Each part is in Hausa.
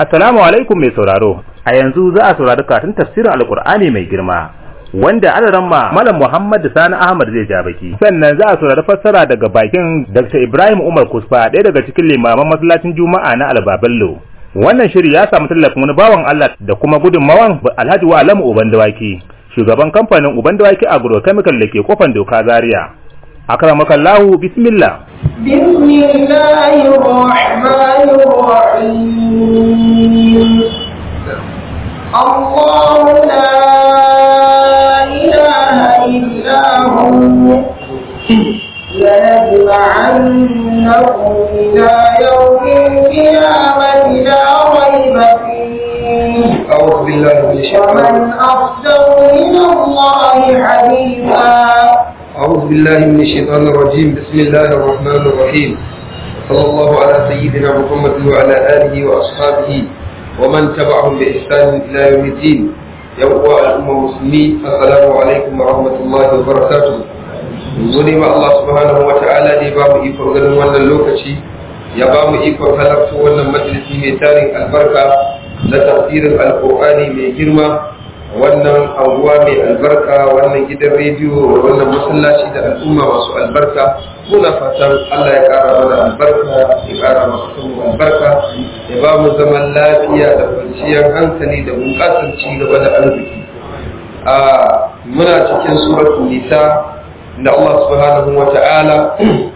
Assalamu alaikum mai sauraro, a yanzu za a saurari karatun tafsirin Alƙur'ani mai girma. Wanda adaran ma Malam Muhammad Sani Ahmad zai ja baki. Sannan za a saurari fassara daga bakin Dr. Ibrahim Umar Kusfa ɗaya daga cikin limaman masallacin Juma'a na Albabello. Wannan shiri ya samu tallafin wani bawan Allah da kuma gudunmawan Alhaji wa Alamu Uban Dawaki, shugaban kamfanin Uban Dawaki Agrochemical da ke kofan doka Zaria. Akramakallahu bismillah. بسم الله الرحمن الرحيم الله لا إله إلا هو لنجمعنكم إلى يوم القيامة لا ريب فيه أعوذ بالله من الشيطان ومن أصدق من الله حديثا أعوذ بالله من الشيطان الرجيم بسم الله الرحمن الرحيم صلى الله على سيدنا محمد وعلى آله وأصحابه ومن تبعهم بإحسان إلى يوم الدين يوم الأمة المسلمين السلام عليكم ورحمة الله وبركاته Zuni ma Allah subhanahu wa ta'ala ne ba mu ikon ganin wannan lokaci ya ba mu ikon halarta wannan majalisi mai tarin albarka na tafsirin alƙur'ani mai girma wannan anguwa mai albarka wannan gidan rediyo wannan masallaci da al'umma masu albarka muna fatan Allah ya kara mana albarka ya kara masu albarka ya ba mu zaman lafiya da kwanciyar hankali da bunƙasar ci gaba da arziki a muna cikin suratul nisa da Allah subhanahu wa ta'ala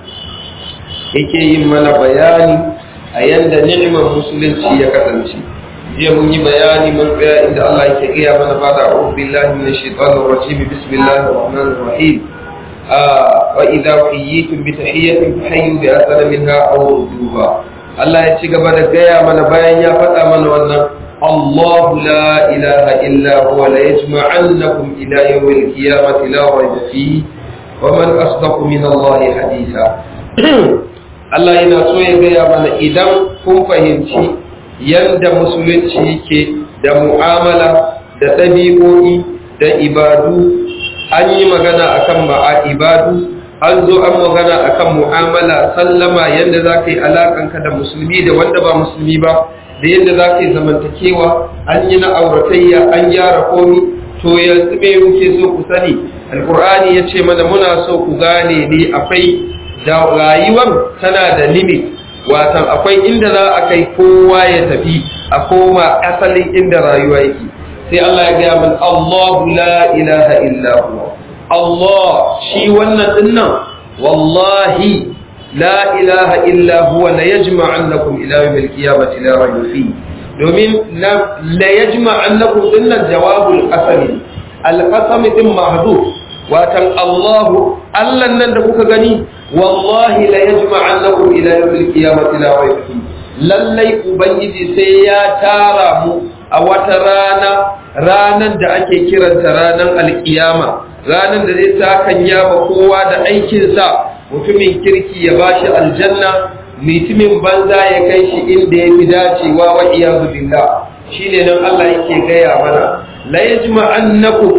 yake yin mana bayani a yanda ni'imar musulunci ya kasance jiya mun yi bayani mun tsaya inda Allah yake gaya mana ba da a'udhu billahi minash shaitanir rajim bismillahir rahmanir rahim wa idza hayyitum bi tahiyyatin fahayyu bi ahsana minha aw rudduha Allah ya ci gaba da gaya mana bayan ya faɗa mana wannan الله لا إله إلا هو ليجمعنكم إلى يوم القيامة لا ريب فيه ومن أصدق من الله حديثا Allah yana so ya gaya mana idan kun fahimci yadda musulunci yake da mu'amala da ɗabi'o'i da ibadu an yi magana akan ma'a ibadu an zo an magana akan mu'amala sallama yadda za ka yi alaƙanka da musulmi da wanda ba musulmi ba da yadda za ka yi zamantakewa an yi na auratayya an gyara komi to yanzu me muke so ku sani alkur'ani ya ce mana muna so ku gane ne akwai da rayuwar tana da limit watan akwai inda za a kai kowa ya tafi a koma asalin inda rayuwa yake sai Allah ya gaya min Allahu la ilaha illa huwa Allah shi wannan dinnan wallahi la ilaha illa huwa la yajma'annakum ila yawmil qiyamati la rayba fi domin la yajma'annakum dinnan jawabul qasami al-qasam din mahdhuf watan Allahu Allah nan da kuka gani wallahi la yajma'annakum ila yawmil qiyamati la rayba fi lallai ubangiji sai ya tara mu a wata rana ranan da ake kiranta ranan alkiyama ranan da zai sakanya ba kowa da aikinsa mutumin kirki ya bashi aljanna mutumin banza ya kai shi inda ya fi dacewa wa iyazu billah shine nan Allah yake gaya mana la yajma'annakum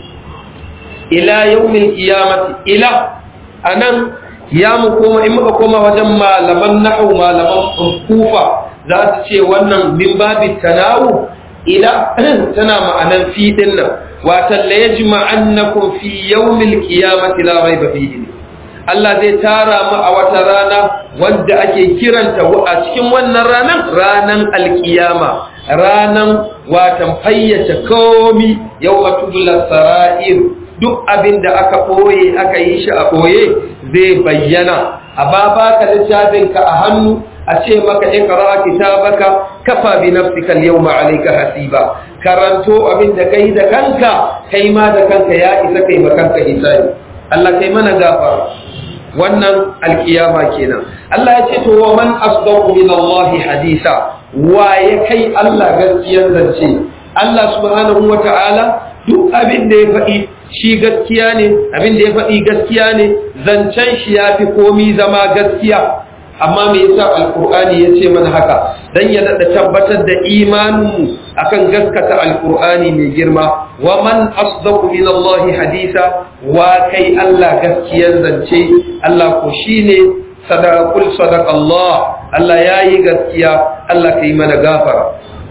ila yawmil qiyamati ila anan ya mu koma in muka koma wajen malaman nahwu malaman kufa za su ce wannan min babi tanawu ila tana ma'anan fi dinnan watan la yajma'annakum fi yawmil qiyamati la rayba fihi Allah zai tara mu a wata rana wanda ake kiranta a cikin wannan ranan ranan alkiyama ranan watan fayyace komi yawma tubla sara'ir duk abin da aka ɓoye aka yi shi a ɓoye zai bayyana a ba baka littafinka a hannu a ce maka ikra kitabaka kafa bi nafsika al-yawma alayka hasiba karanto abin da kai da kanka kai ma da kanka ya isa kai ma kanka hisabi Allah kai mana gafara wannan alkiyama kenan Allah ya ce to wa man asdaqu min Allah hadisa wa ya kai Allah gaskiyar zance Allah subhanahu wata'ala duk abin da ya faɗi shi gaskiya ne abin da ya faɗi gaskiya ne zancen shi ya fi komi zama gaskiya amma me yasa alkur'ani ya ce mana haka dan ya daɗa tabbatar da imaninmu akan gaskata alkur'ani mai girma wa man asdaqu min Allah hadisa wa kai Allah gaskiyar zance Allah ko shine sadaqul sadaq Allah Allah yayi gaskiya Allah kai mana gafara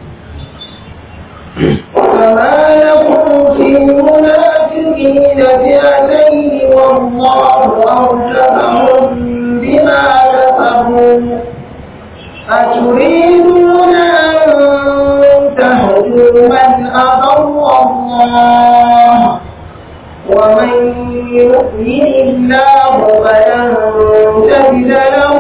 فما لكم في المنافقين فئتين والله أرجفهم بما كسبوا أتريدون أن تهدوا من أضل الله ومن يؤمن الله فلن تجد له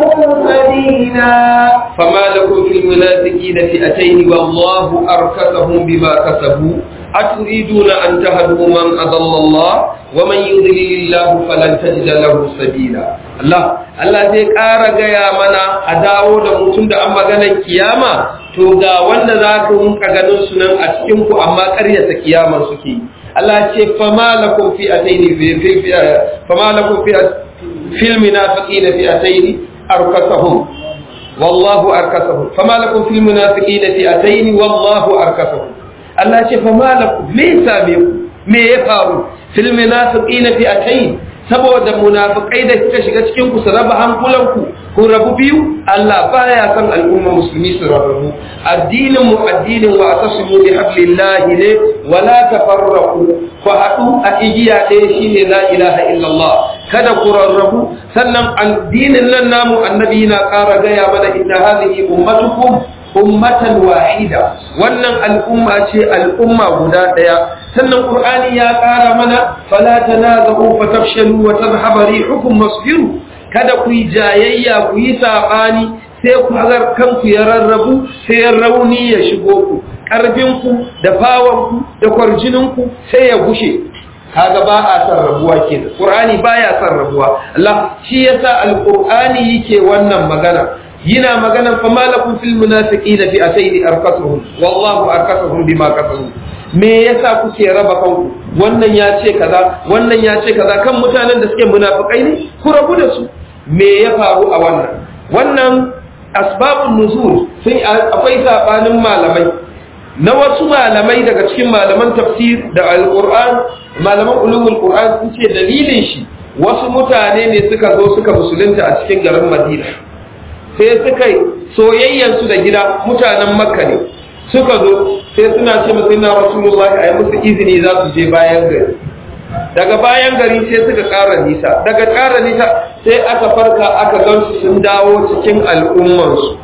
سبيلا فما لكم في المنافقين فئتين والله أركسهم بما كسبوا أتريدون أن تهدوا من أضل الله ومن يضلل الله فلن تجد له سبيلا الله Allah zai ƙara gaya mana a dawo da mutum da an maganar kiyama to ga wanda za ka rinka ganin su nan a cikin ku amma ƙaryata kiyaman suke yi Allah ce fama lakum fi ataini fi fi fama lakum fi fil munafiqina fi ataini arkasahum wallahu arkasahum fama lakum fil munafiqina fi ataini wallahu arkasahum Allah ce fama lakum me same ku me ya faru fil munafiqina fi ataini saboda munafikai da suka shiga cikin ku su raba hankulanku ku rabu biyu Allah baya san al'umma musulmi su rabu addinin mu addinin wa atasimu bi hablillahi ne wala tafarraqu ku haɗu a igiya ɗaya shine la ilaha illallah kada ku rarrabu sannan addinin nan namu annabi na ƙara gaya mana inna hadhihi ummatukum ummatan wahida wannan al'umma ce al'umma guda ɗaya sannan qur'ani ya ƙara mana fala tanazu fatafshalu wa tadhhabu rihukum wasbiru kada ku yi jayayya ku yi sabani sai ku hagar kanku ya rarrabu sai rauni ya shigo ku ƙarfinku da fawanku da kwarjininku sai ya gushe kaga ba a san rabuwa kenan qur'ani baya san rabuwa Allah shi yasa alqur'ani yake wannan magana yana magana fa malakum fil munafiqina fi atayni arkasuhum wallahu arkasuhum bima kasabu me yasa kuke raba kanku wannan ya ce kaza wannan ya ce kaza kan mutanen da suke munafikai ne ku rabu da su me ya faru a wannan wannan asbabun nuzul sun akwai sabanin malamai na wasu malamai daga cikin malaman tafsir da alquran malaman ulumul qur'an sun ce dalilin shi wasu mutane ne suka zo suka musulunta a cikin garin madina sai suka yi soyayyansu da gida mutanen makka ne suka zo sai suna ce musu ina rasulullahi a yi musu izini za su je bayan gari daga bayan gari sai suka ƙara nisa daga ƙara nisa sai aka farka aka gansu sun dawo cikin al'ummansu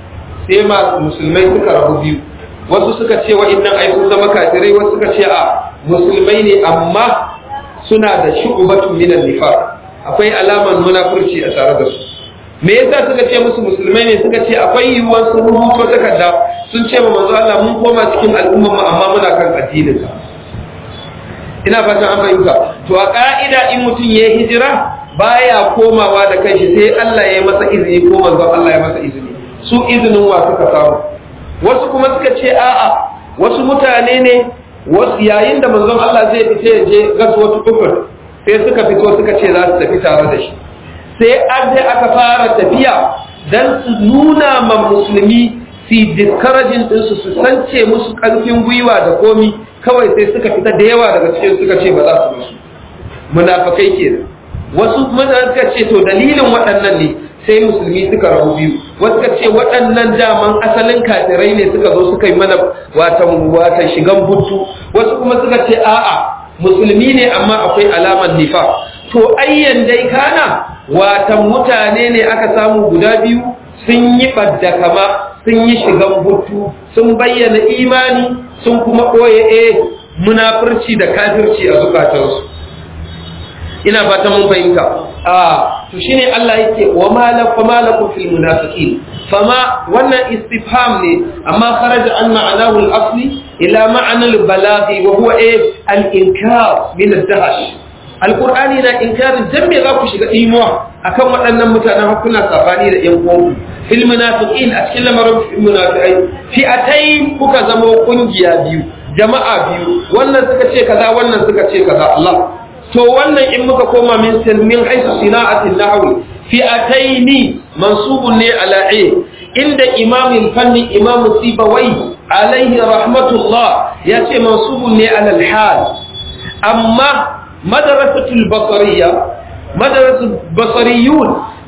sai masu musulmai suka rabu biyu wasu suka ce wa'innan ai sun zama kafirai wasu suka ce a musulmai ne amma suna da shu'batun minan nifaq akwai alaman munafurci a tare da su me yasa suka ce musu musulmai ne suka ce akwai yiwuwar sun rubuto takarda sun ce ma manzo Allah mun koma cikin al'umma mu amma muna kan addinin ka ina fatan an fahimta to a ka'ida in mutum ya hijira baya komawa da kanshi sai Allah ya masa izini ko manzo Allah ya masa izini su izinin wa suka samu wasu kuma suka ce a'a wasu mutane ne wasu yayin da manzon Allah zai fita ya je gaswatu kufur sai suka fito suka ce za su tafi tare da shi sai an sai aka fara tafiya dan su nuna ma musulmi su discouraging ɗinsu su sance musu ƙarfin gwiwa da komi kawai sai suka fita da yawa daga cikin suka ce ba za su musu munafakai kenan wasu mutane suka ce to dalilin waɗannan ne sai musulmi suka rabu biyu wasu suka ce waɗannan daman asalin kafirai ne suka zo suka yi mana watan watan shigan buttu wasu kuma suka ce a'a musulmi ne amma akwai alamar nifa to ayyan dai kana watan mutane ne aka samu guda biyu sun yi ɓadda kama sun yi shigan buttu sun bayyana imani sun kuma ɓoye e munafurci da kafirci a zukatansu ina fata mun fahimta a to shine Allah yake wa malakum malakum fil munafiqin fama wannan istifham ne amma kharaja an ma'anahu al-asli ila ma'ana al-balaghi wa huwa al-inkar min ad-dahash alkur'ani na inkarin dan me za ku shiga imuwa akan waɗannan mutanen hakuna safani da yan uwanku fil munafiqin a cikin lamarin munafiqai fi atayn kuka zama kungiya biyu jama'a biyu wannan suka ce kaza wannan suka ce kaza Allah to wannan in muka koma min min haisu sina'atin nahwi fi ataini mansubun ne ala a inda imam fanni imam sibawai alaihi rahmatullah ya ce mansubun ne ala al-hal amma madarasatul basariya madarasatul basariyun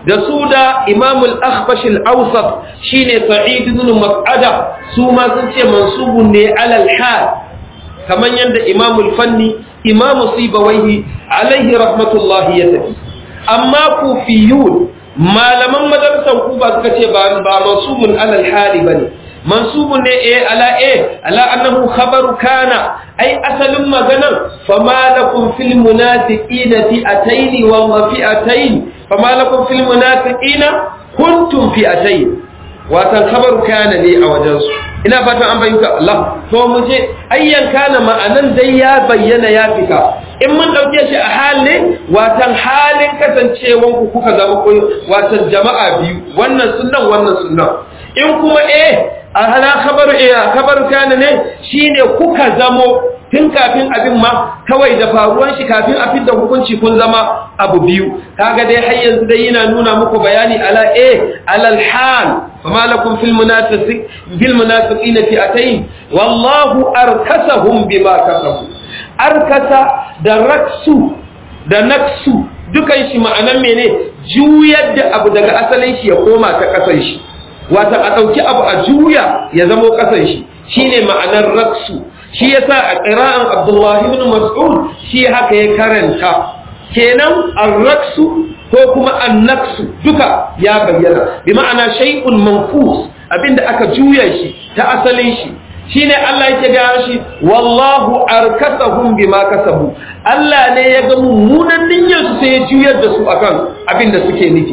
da su da Imam al-Akhbash al-Awsat shine Sa'id ibn Mas'ada su ma sun ce mansubun ne alal hal kaman yanda Imam al-Fanni Imam Sibawaihi alaihi rahmatullahi ya tafi amma kufiyun malaman madrasan kuba suka ce ba ba mansubun alal hali bane mansubun ne eh ala eh ala annahu khabaru kana ai asalin maganar fama lakum fil munafiqina fi'atayn wa fi'atayn fama lakum fil munafiqina kuntum fi'atayn watan khabaru kana ne a wajen su ina fatan an bayyana Allah to mu je ayyan kana ma'anan dai ya bayyana ya fita in mun dauke shi a halin watan halin kasancewan ku kuka zama watan jama'a biyu wannan sunnan wannan sunnan in kuma eh a hala khabaru eh khabaru kana ne shine kuka zamo tun kafin abin ma kawai da faruwan shi kafin a fidda hukunci kun zama abu biyu kaga dai har yanzu dai yana nuna muku bayani ala eh alal hal fama lakum fil munafiqin bil munafiqin fi'atayn wallahu arkasahum bima kasabu arkasa da raksu da naksu dukan shi ma'anan mene juyar da abu daga asalin shi ya koma ta kasan shi wata a ɗauki abu a juya ya zamo kasan shi shine ma'anar raksu shi yasa a ƙira'an abdullahi ibn mas'ud shi haka ya karanta kenan ar-raksu ko kuma an-naksu duka ya bayyana bi ma'ana shay'un manfus abinda aka juya shi ta asalin shi shine Allah yake ga shi wallahu arkasahum bima kasabu Allah ne ya ga mummunan niyyar su sai ya juyar da su akan abinda suke nufi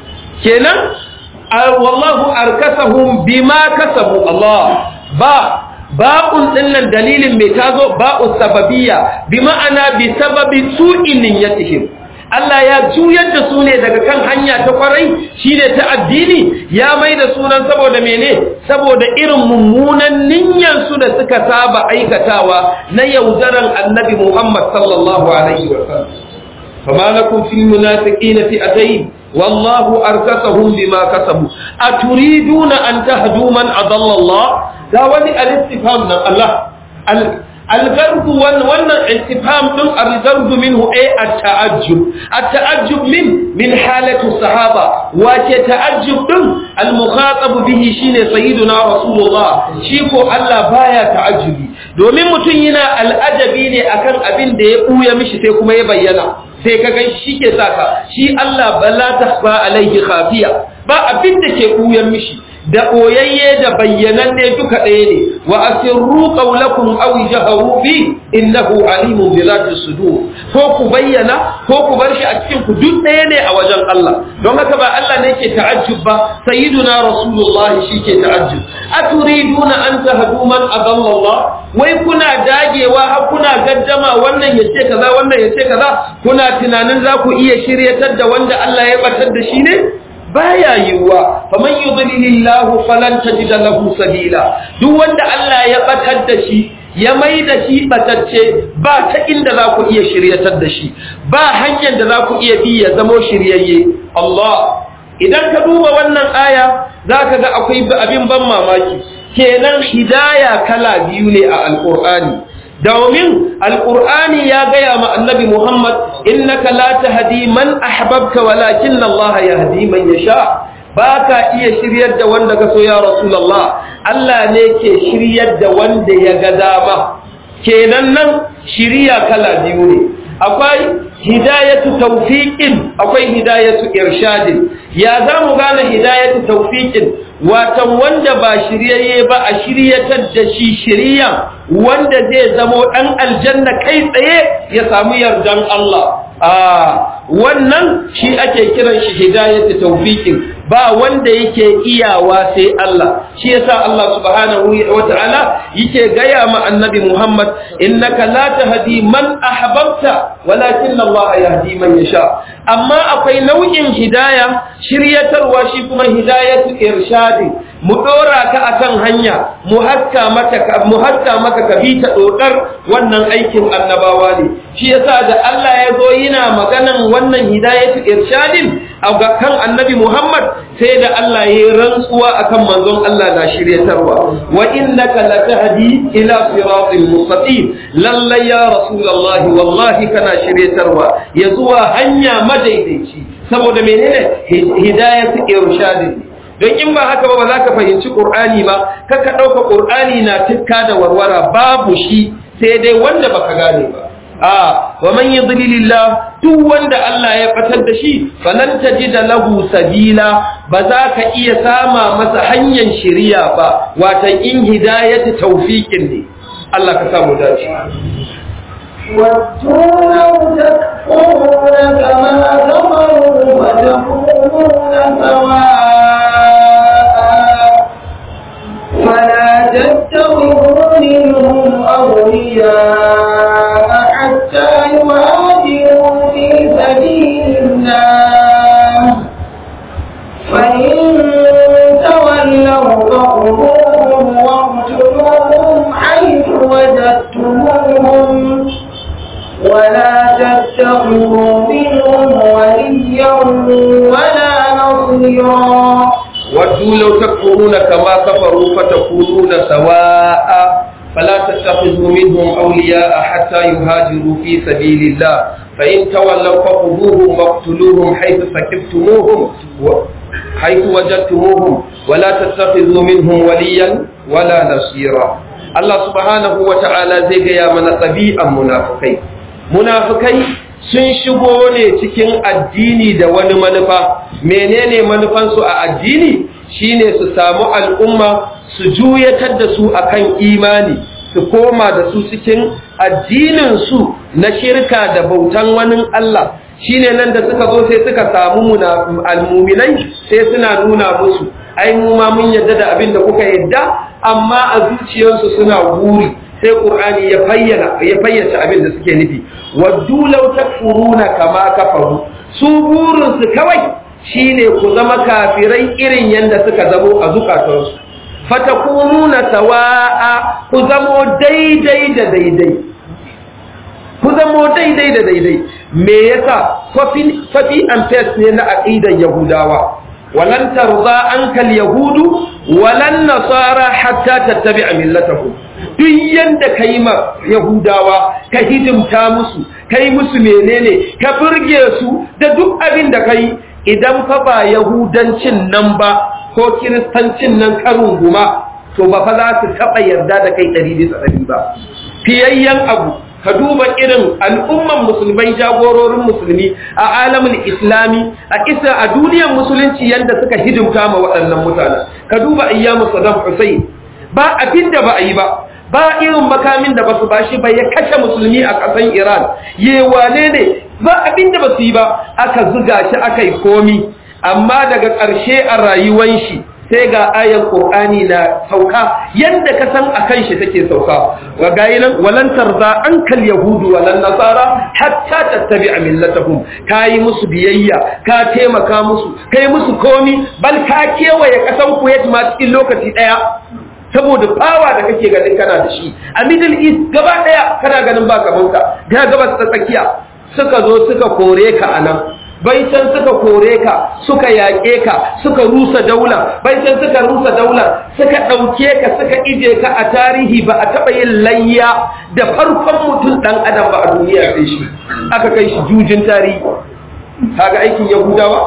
kenan wallahu arkasahum bima kasabu Allah ba ba'un dinnan dalilin mai tazo ba'u sababiyya bi ma'ana bi sababi su'in niyyatihim Allah ya juyar da su ne daga kan hanya ta kwarai shine ta addini ya mai da sunan saboda mene saboda irin mummunan niyyar su da suka saba aikatawa na yaudaran annabi Muhammad sallallahu alaihi wa sallam fama lakum fil munafiqina fi'atayn wallahu arkasahum bima kasabu aturiduna an tahdu man adalla Allah ga wani al-istifham nan Allah الغرض wannan istifham din al-ghardu minhu ay at-ta'ajjub at-ta'ajjub min min halatu sahaba wa ke ta'ajjub din al-mukhatab bihi shine sayyiduna rasulullah shi ko Allah baya ta'ajjubi domin mutum yana al'ajabi ne akan abin da ya buya mishi sai kuma ya bayyana sai ka gan shi ke saka shi Allah bala tahfa alaihi khafiya ba abin da ke buyan mishi da ɓoyayye da bayyananne duka ɗaya ne wa asirru qawlakum aw jaharu bi innahu alimun bi zati sudur ko ku bayyana ko ku bar shi a cikin ku duk ɗaya ne a wajen Allah don haka ba Allah ne yake ta'ajjub ba sayyiduna rasulullah shi ke ta'ajjub aturiduna an tahdu man adalla Allah wai kuna dagewa har kuna gaddama wannan yace kaza wannan yace kaza kuna tunanin za ku iya shiryatar da wanda Allah ya batar da shi ne baya yiwuwa faman yudlilillahu falan tajida lahu sabila duk wanda Allah ya batar da shi ya mai da shi batacce ba ta inda za ku iya shiryatar da shi ba hanyar da za ku iya bi ya zamo shiryayye Allah idan ka duba wannan aya za ka ga akwai abin ban mamaki kenan hidaya kala biyu ne a alkur'ani domin alkur'ani ya gaya ma annabi muhammad innaka la tahdi man ahbabta walakin Allah yahdi man yasha baka iya shiryar da wanda ka so ya rasulullah Allah ne ke shiryar da wanda ya ga dama kenan nan shiriya kala biyu ne akwai hidayatu tawfiqin akwai hidayatu irshadin ya zamu gane hidayatu tawfiqin watan wanda ba shiryayye ba a shiryatar da shi shiriya wanda zai zamo dan aljanna kai tsaye ya samu yardan Allah a wannan shi ake kiran shi hidayatu tawfiqin ba wanda yake iyawa sai Allah shi yasa Allah subhanahu wa ta'ala yake gaya ma annabi Muhammad innaka la tahdi man ahbabta walakin Allah yahdi man yasha amma akwai nau'in hidaya shiryatarwa shi kuma hidayatu irshadi mu dora ka akan hanya mu haska maka mu haska maka ka bi ta dodar wannan aikin annabawa ne shi yasa da Allah ya zo yana maganan wannan hidayatu irshadin a kan annabi Muhammad sai da Allah ya yi rantsuwa akan manzon Allah na shiryatarwa wa innaka latahdi ila siratil mustaqim lallai ya rasulullah wallahi kana shiryatarwa ya zuwa hanya madaidaici saboda menene hidayatu irshadin don in ba haka ba ba za ka fahimci qur'ani ba kaka dauka qur'ani na tikka da warwara babu shi sai dai wanda baka gane ba a wa man yudlilillah duk wanda Allah ya fatar da shi falan tajida lahu sabila ba za ka iya sama masa hanyar shiriya ba watan in hidayatu tawfiqin ne Allah ka samu dace ودوا لو تكفرون كما كفروا وتكونون سواء فلا تتخذوا منهم أولياء حتى يهاجروا في سبيل الله فإن تولوا فخذوهم واقتلوهم حيث وجدتموهم ولا تتخذوا منهم وليا ولا نصيرا ودوا لو تكفرون كما كفروا فتكونون سواء فلا تتخذوا منهم أولياء حتى يهاجروا في سبيل الله فإن تولوا فخذوهم واقتلوهم حيث سكبتموهم و... حيث وجدتموهم ولا تتخذوا منهم وليا ولا نصيرا الله سبحانه وتعالى زي يا من طبيعا منافقين منافقين sun shigo ne cikin addini da wani manufa menene manufansu a addini shine su samu al'umma su juyatar da su akan imani su koma da su cikin addinin su na shirka da bautan wani Allah shine nan da suka zo sai suka samu almuminai sai suna nuna musu ai mu ma mun yadda da abin da kuka yadda amma a zuciyarsu suna guri sai qur'ani ya fayyana ya fayyace abin da suke nufi waddu law takfuruna kama kafaru su burin su kawai shine ku zama kafirai irin yanda suka zamo a zukatansu fatakununa sawa'a ku zamo daidai da daidai ku zamo daidai da daidai me yasa fafi and paste ne na aqidar yahudawa walan tarza ankal yahudu walan nasara hatta tattabi'a millatahum duk yanda kai ma yahudawa ka hidimta musu kai musu menene ka burge su da duk abin da kai idan fa ba yahudancin nan ba ko kiristancin nan karun guma to ba fa za su taɓa yarda da kai ɗari bisa ɗari ba fiyayyen abu ka duba irin al'umman musulmai jagororin musulmi a alamin islami a isa a duniyar musulunci yadda suka hidimta ma waɗannan mutanen ka duba ayyamu saddam hussein ba abin da ba a yi ba ba irin makamin da ba su bashi ba ya kashe musulmi a ƙasan iran yewane ne ba abin da ba su yi ba aka zuga shi aka yi komi amma daga ƙarshe a rayuwan shi sai ga ayan Qur'ani na sauka yanda ka san akan shi take sauka wa gayinan walan tarza ankal yahudu walan nasara hatta tattabi'a millatahum kai musu biyayya ka taimaka musu kai musu komi bal ka kewaye kasan Kuwait ma cikin lokaci daya saboda fawa da kake ganin kana da shi a middle east gaba daya kana ganin ba kaman ka ga gabas ta tsakiya suka zo suka kore ka anan baitan suka kore ka suka yaƙe ka suka rusa daula baitan suka rusa daula suka ɗauke ka suka ije ka a tarihi ba a taɓa yin layya da farkon mutum ɗan adam ba a duniya sai shi aka kai shi jujin tarihi kaga aikin yahudawa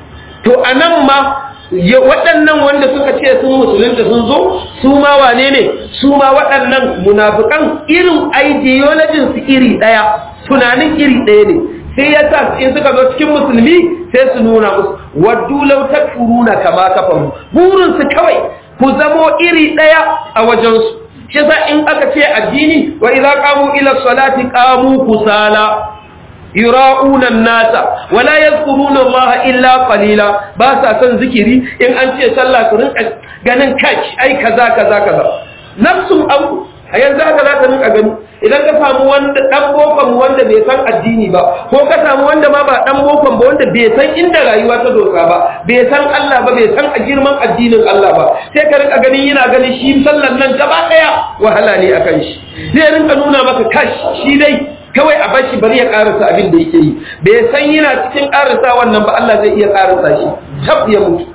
to a nan ma waɗannan wanda suka ce sun musulunta sun zo su ma wane ne su ma waɗannan munafukan irin ideologin su iri ɗaya tunanin iri ɗaya ne sai ya sa in suka zo cikin musulmi sai su nuna musu waddu law takfuruna kama kafaru burin su kawai ku zamo iri daya a wajen su shi yasa in aka ce addini wa idza qamu ila salati qamu kusala yura'una an-nasa wa la yadhkuruna Allah illa qalila ba sa son zikiri in an ce sallah su rinka ganin kai ai kaza kaza kaza nafsun abu a yanzu haka za ka rinka gani idan ka samu wanda dan bokon wanda bai san addini ba ko ka samu wanda ma ba dan bokon ba wanda bai san inda rayuwa ta dosa ba bai san Allah ba bai san a girman addinin Allah ba sai ka rinka ganin yana ganin shi sallan nan gaba daya wahala ne akan shi zai rinka nuna maka kash shi dai kawai a bashi bari ya karasa abin da yake yi bai san yana cikin karasa wannan ba Allah zai iya karasa shi tab ya mutu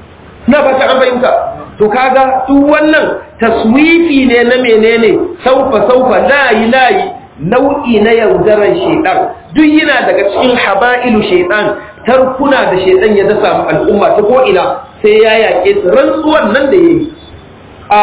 na ba ta an fahimta to kaga duk wannan taswifi ne na menene saufa saufa layi layi nau'i na yaudaran shaitan duk yana daga cikin haba'ilu shaitan tarkuna da shaitan ya dasa mu al'umma ta ko ina sai ya yaƙe su rantsuwan nan da yayi a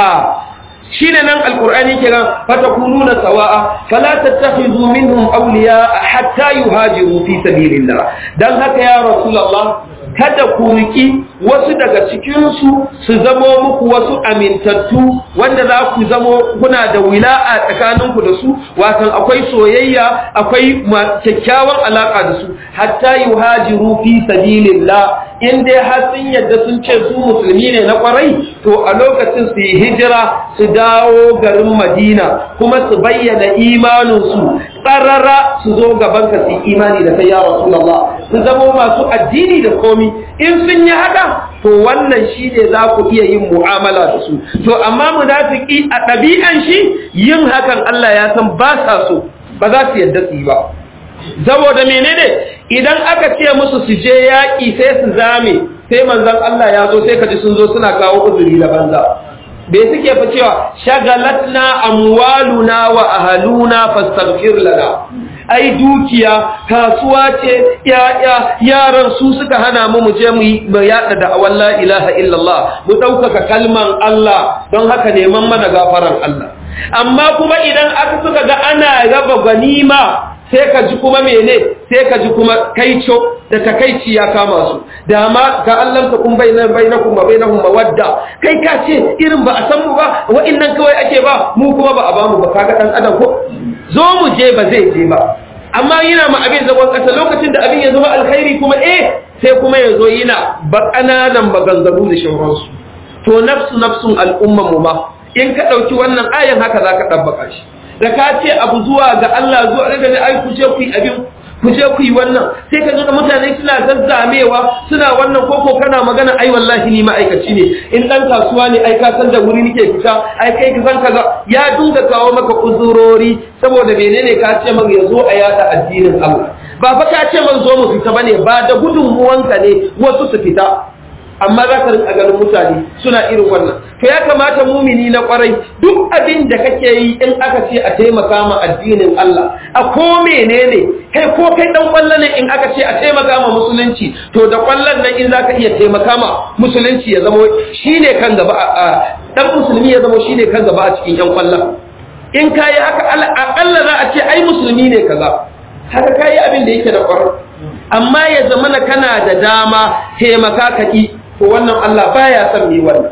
shine nan alqur'ani ke nan fatakununa sawa'a fala tattakhidhu minhum awliya hatta yuhajiru fi sabilillah dan haka ya rasulullah kada ku riki wasu daga cikinsu su zamo muku wasu amintattu wanda za ku zamo kuna da wila'a tsakaninku da su watan akwai soyayya akwai kyakkyawan alaka da su hatta yuhajiru fi sabilillah in dai har sun yadda sun ce su musulmi ne na kwarai to a lokacin su yi hijira su dawo garin Madina kuma su bayyana imaninsu tsarara su zo gaban ka su imani da kai ya Rasulullah su zama masu addini da komi in sun yi haka to wannan shi ne za ku iya yin mu'amala da su to amma munafiki a ɗabi'an shi yin hakan Allah ya san ba sa so ba za su yadda su yi ba saboda menene idan aka ce musu su je yaƙi sai su zame sai manzon Allah ya zo sai ka ji sun zo suna kawo uzuri da banza bai suke fa cewa shagalatna amwaluna wa ahaluna fastaghfir lana ai dukiya kasuwa ce yaya yaran su suka hana mu mu je mu mu yada da la ilaha illallah mu ɗaukaka kalman Allah don haka neman mana gafaran Allah amma kuma idan aka suka ga ana raba ganima sai ka ji kuma mene sai ka ji kuma kaico da takaici ya kama su da ma ka Allah ta kun bayyana bainakum wa bainahum mawadda kai ka ce irin ba a san mu ba wa'annan kawai ake ba mu kuma ba a ba mu ba kaga dan adam ko zo mu je ba zai je ba amma yana ma abin zagon kasa lokacin da abin ya zama alkhairi kuma eh sai kuma ya zo yana ba kananan maganganu da shauransu to nafsu nafsun al'umman mu ma in ka dauki wannan ayan haka zaka dabbaka shi da ka ce abu zuwa ga Allah zuwa ga ne ai ku je ku yi abin ku je ku yi wannan sai ka ga mutane suna zazzamewa suna wannan koko kana magana ai wallahi ni ma'aikaci ne in dan kasuwa ne ai ka san da wuri nake fita ai kai ka san kaza ya dunga kawo maka uzurori saboda menene ka ce man ya zo a yada addinin Allah ba fa ka ce man zo mu fita bane ba da gudunmuwanka ne wasu su fita amma za ka rinka ganin mutane suna irin wannan to ya kamata mumini na kwarai duk abin da kake yi in aka ce a taimaka ma addinin Allah a ko menene kai ko kai dan kwallo ne in aka ce a taimaka ma musulunci to da kwallon nan in zaka iya taimaka ma musulunci ya zama shine kan gaba a dan musulmi ya zama shine kan gaba a cikin yan kwallon in kai haka akalla za a ce ai musulmi ne kaza haka kai abin da yake da kwarai amma ya zama kana da dama taimaka ka ki to wannan Allah baya son mai wannan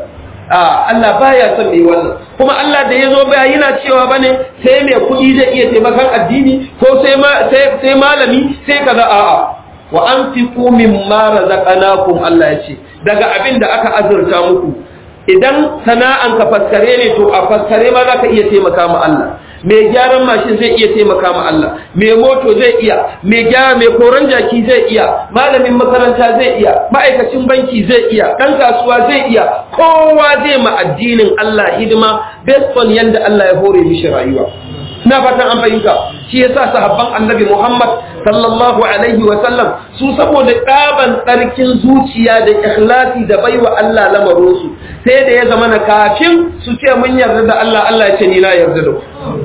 a Allah baya son mai wannan kuma Allah da yazo ba yana cewa bane sai mai kuɗi zai iya taimakon addini ko sai sai malami sai kaza a'a wa anfiqu mimma razaqnakum Allah ya ce daga abin da aka azurta muku idan sana'an ka faskare ne to a faskare ma zaka iya taimaka ma Allah mai gyaran mashin zai iya taimaka ma Allah mai moto zai iya mai gyara mai koran jaki zai iya malamin makaranta zai iya ma'aikacin banki zai iya dan kasuwa zai iya kowa zai ma addinin Allah hidima based on yanda Allah ya hore mishi rayuwa ina fatan an fahimta shi yasa sahabban annabi Muhammad sallallahu alaihi wa sallam su saboda ɗaban tsarkin zuciya da ikhlasi da baiwa Allah lamarinsu sai da ya zama na kafin su ce mun yarda da Allah Allah ya ce ni na yarda da ku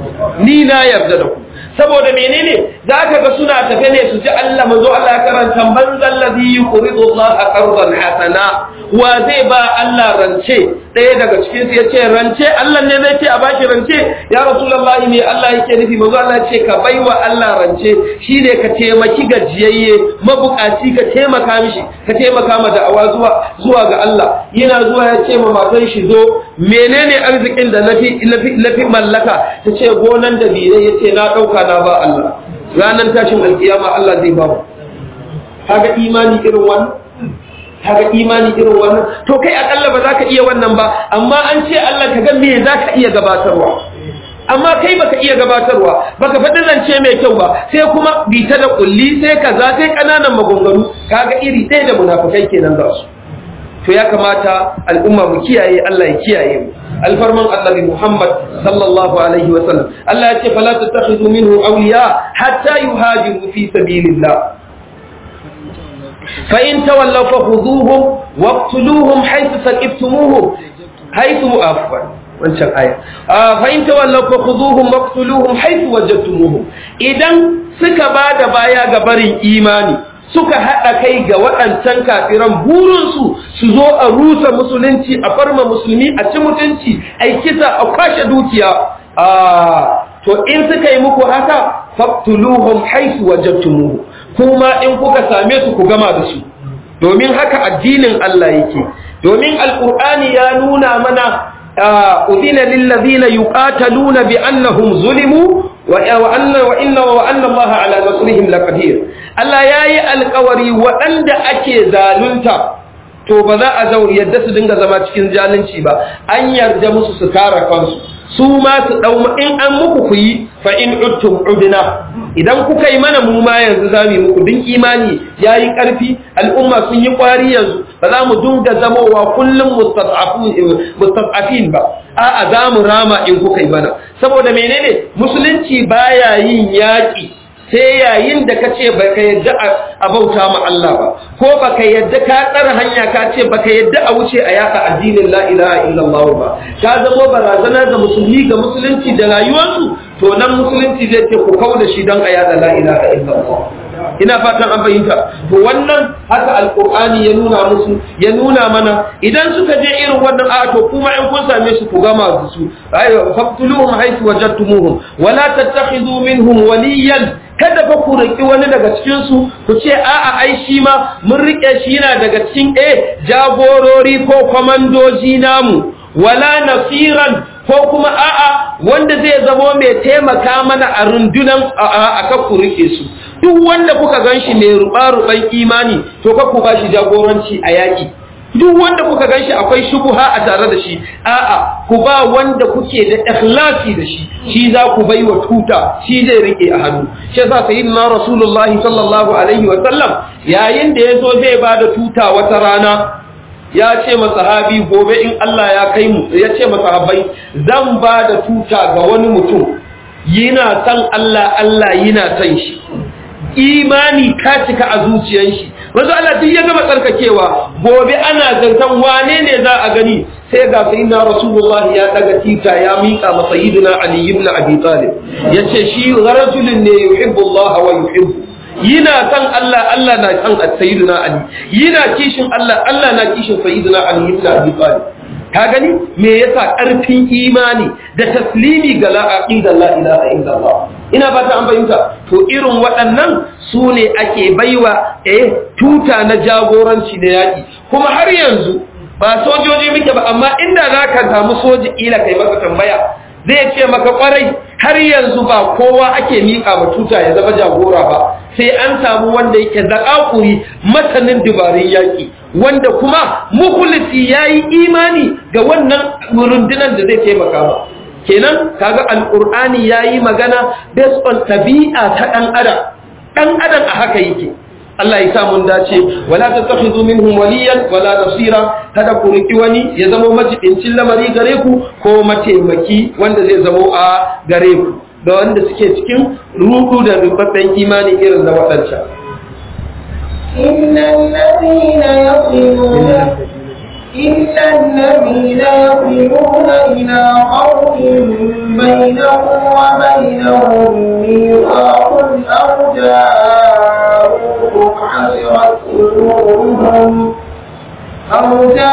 ni na yarda da ku saboda menene za ka ga suna tafe ne su ji Allah manzo Allah ya karanta man zallazi yuqridu Allah qardan hasana wa zai ba Allah rance ɗaya daga cikin su yace rance Allah ne zai ce a baki rance ya rasulullahi ne Allah yake nufi manzo Allah ya ce ka baiwa Allah rance shine ka taimaki gajiyayye mabukaci ka taimaka mishi ka taimaka ma da'awa zuwa zuwa ga Allah yana zuwa ya ce ma matan shi zo menene arzikin da nafi nafi mallaka ta ce gonan da biye ya ce na ɗauka na ba Allah ranar tashin alkiyama Allah zai ba mu kaga imani irin wannan kaga imani irin wannan to kai akalla ba za ka iya wannan ba amma an ce Allah ka ga me za ka iya gabatarwa amma kai baka iya gabatarwa baka faɗi zance mai kyau ba sai kuma bita da kulli sai kaza sai ƙananan maganganu kaga iri ɗaya da munafukai kenan za su to ya kamata al'umma mu kiyaye Allah ya kiyaye mu alfarman annabi Muhammad sallallahu alaihi wasallam Allah ya ce fala tattakhidhu minhu awliya hatta yuhajiru fi sabilillah fa in tawallaw fakhuduhum waqtuluhum haythu saqiftumuhum haythu afwan wancan aya fa in tawallaw fakhuduhum waqtuluhum haythu wajadtumuhum idan suka bada baya ga barin imani suka haɗa kai ga waɗancan kafiran burinsu su zo a rusa musulunci a farma musulmi a ci mutunci a kisa a kwashe dukiya to in suka yi muku haka faktuluhum haisu wajabtumuhu kuma in kuka same su ku gama da su domin haka addinin Allah yake domin alqur'ani ya nuna mana udina lil ladina yuqataluna bi annahum zulimu wa anna wa inna wa anna Allah ala nasrihim laqadir Allah yayi alƙawari waɗanda ake zalunta to ba za a zauri yadda su dinga zama cikin zalunci ba an yarda musu su kare kansu su ma su dau in an muku ku yi fa in uttum udna idan kuka yi mana mu ma yanzu zamu yi muku din imani yayi karfi al'umma sun yi kwari yanzu ba za mu dinga zamowa kullum mustad'afin mustad'afin ba a'a za mu rama in kuka yi mana saboda menene musulunci baya yin yaki sai yayin da ka ce ba ka yadda a bauta ma Allah ba ko ba ka yadda ka tsara hanya ka ce ba ka yadda a wuce a yaka addinin la ilaha illallah ba ka zama barazana ga musulmi ga musulunci da rayuwarsu to nan musulunci zai ce ku kauda shi don a yada la ilaha illallah ina fatan an fahimta to wannan haka alqur'ani ya nuna musu ya nuna mana idan suka je irin wannan a to kuma in kun same su ku gama da su ayo faqtuluhum haythu wajadtumuhum wala tattakhidhu minhum waliyan kada fa ku riki wani daga cikin su ku ce a'a ai shi ma mun rike shi yana daga cikin eh jagorori ko komandoji namu wala nasiran ko kuma a'a wanda zai zamo mai taimaka mana a rundunan a ka ku rike su duk wanda kuka ganshi mai ruba-ruban imani to ka ku ba shi jagoranci a yaƙi duk wanda kuka ganshi akwai shubuha a tare da shi a'a ku ba wanda kuke da ikhlasi da shi shi za ku bai wa tuta shi zai rike a hannu shi yasa sayyidina rasulullahi sallallahu alaihi wa sallam yayin da yazo zai ba da tuta wata rana ya ce masahabi gobe in Allah ya kai mu ya ce masahabai zan ba da tuta ga wani mutum yana san Allah Allah yana san shi imani ka cika a zuciyar shi wanzu Allah duk ya gama tsarkakewa gobe ana zantan wane ne za a gani sai ga sayyidina rasulullah ya daga tita ya mika ma sayyidina ali ibn abi talib yace shi rajulun ne yuhibbu Allah wa yuhibbu yana san Allah Allah na san sayyidina ali yana kishin Allah Allah na kishin sayyidina ali ibn abi talib ka gani me yasa karfin imani da taslimi ga la aqida la ilaha illallah ina fata an fahimta to irin waɗannan su ne ake baiwa eh tuta na jagoranci da yaƙi kuma har yanzu ba sojoji muke ba amma inda za ka samu soji ila kai masa tambaya zai ce maka kwarai har yanzu ba kowa ake miƙa ma tuta ya zama jagora ba sai an samu wanda yake zaƙaƙuri masanin dubarun yaƙi wanda kuma mukulisi ya yi imani ga wannan rundunar da zai taimaka ba kenan kaga alƙur'ani ya yi magana based on tabi'a ta ɗan adam ɗan adam a haka yake Allah ya sa mun dace wala tattakhidhu minhum waliyan wala nasira kada ku riki wani ya zama majibincin lamari gare ku ko mataimaki wanda zai zama a gare ku da wanda suke cikin rudu da rubabben imani irin na waɗancan إن الذين يصلون إن الذين يصلون إلى قوم بينهم وبينهم ميثاق أو جاءوكم حسرت صدورهم أو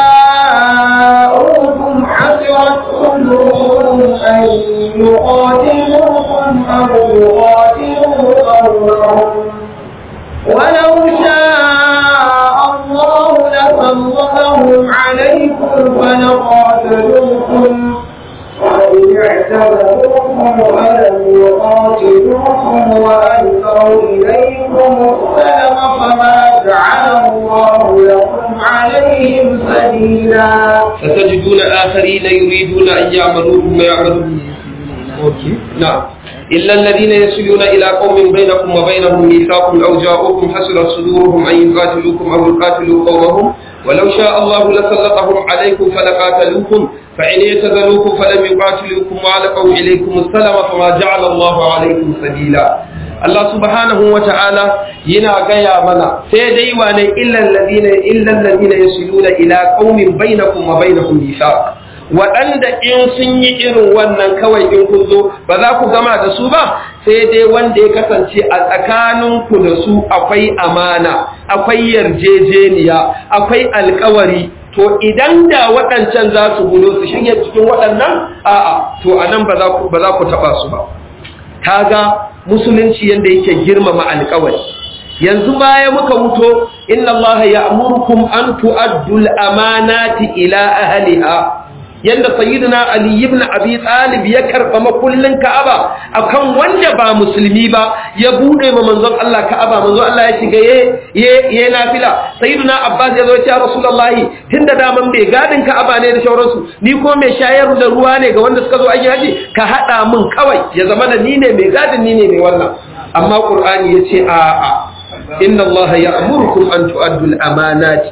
جاءوكم حسرت صدورهم أن يقاتلوكم أو يقاتلوا قومهم ولو شاء الله لسلطهم عليكم فلقاتلوكم وإن اعتبروكم ولم يقاتلوكم وألقوا إليكم السلم فما جعل الله لكم عليهم سبيلا ستجدون آخرين يريدون أن يعملوا ما يعملون نعم إلا الذين يصلون إلى قوم بينكم وبينهم ميثاق أو جاءوكم حسرت صدورهم أن يقاتلوكم أو يقاتلوا قومهم ولو شاء الله لسلطهم عليكم فلقاتلوكم فإن يتذلوكم فلم يقاتلوكم وعلقوا إليكم السلام فما جعل الله عليكم سبيلا Allah subhanahu wa ta'ala yana gaya mana sai dai wane illal ladina illal ladina yasiluna ila qaumin bainakum wa bainahum mithaq waɗanda in sun yi irin wannan kawai in kun zo ba za ku gama da su ba sai dai wanda ya kasance a tsakaninku da su akwai amana akwai yarjejeniya akwai alkawari to idan da waɗancan za su gudo su shige cikin waɗannan a'a to anan ba za ku ba za ku taba su ba kaga musulunci yanda yake girmama alkawari yanzu baya muka wuto inna allaha ya'murukum an tu'addu al-amanati ila ahliha yanda sayyidina ali ibn abi talib ya karba makullin ka'aba akan wanda ba musulmi ba ya bude ma manzon Allah ka'aba manzon Allah ya shiga ye ye ye nafila sayyidina abbas ya zo ya ce rasulullahi tunda daman bai gadin ka'aba ne da shauransu ni ko mai shayar da ruwa ne ga wanda suka zo aiki haji ka hada min kawai ya zama da ni ne mai gadin ni ne mai wannan amma qur'ani yace a a inna allaha ya'murukum an tu'addu al-amanati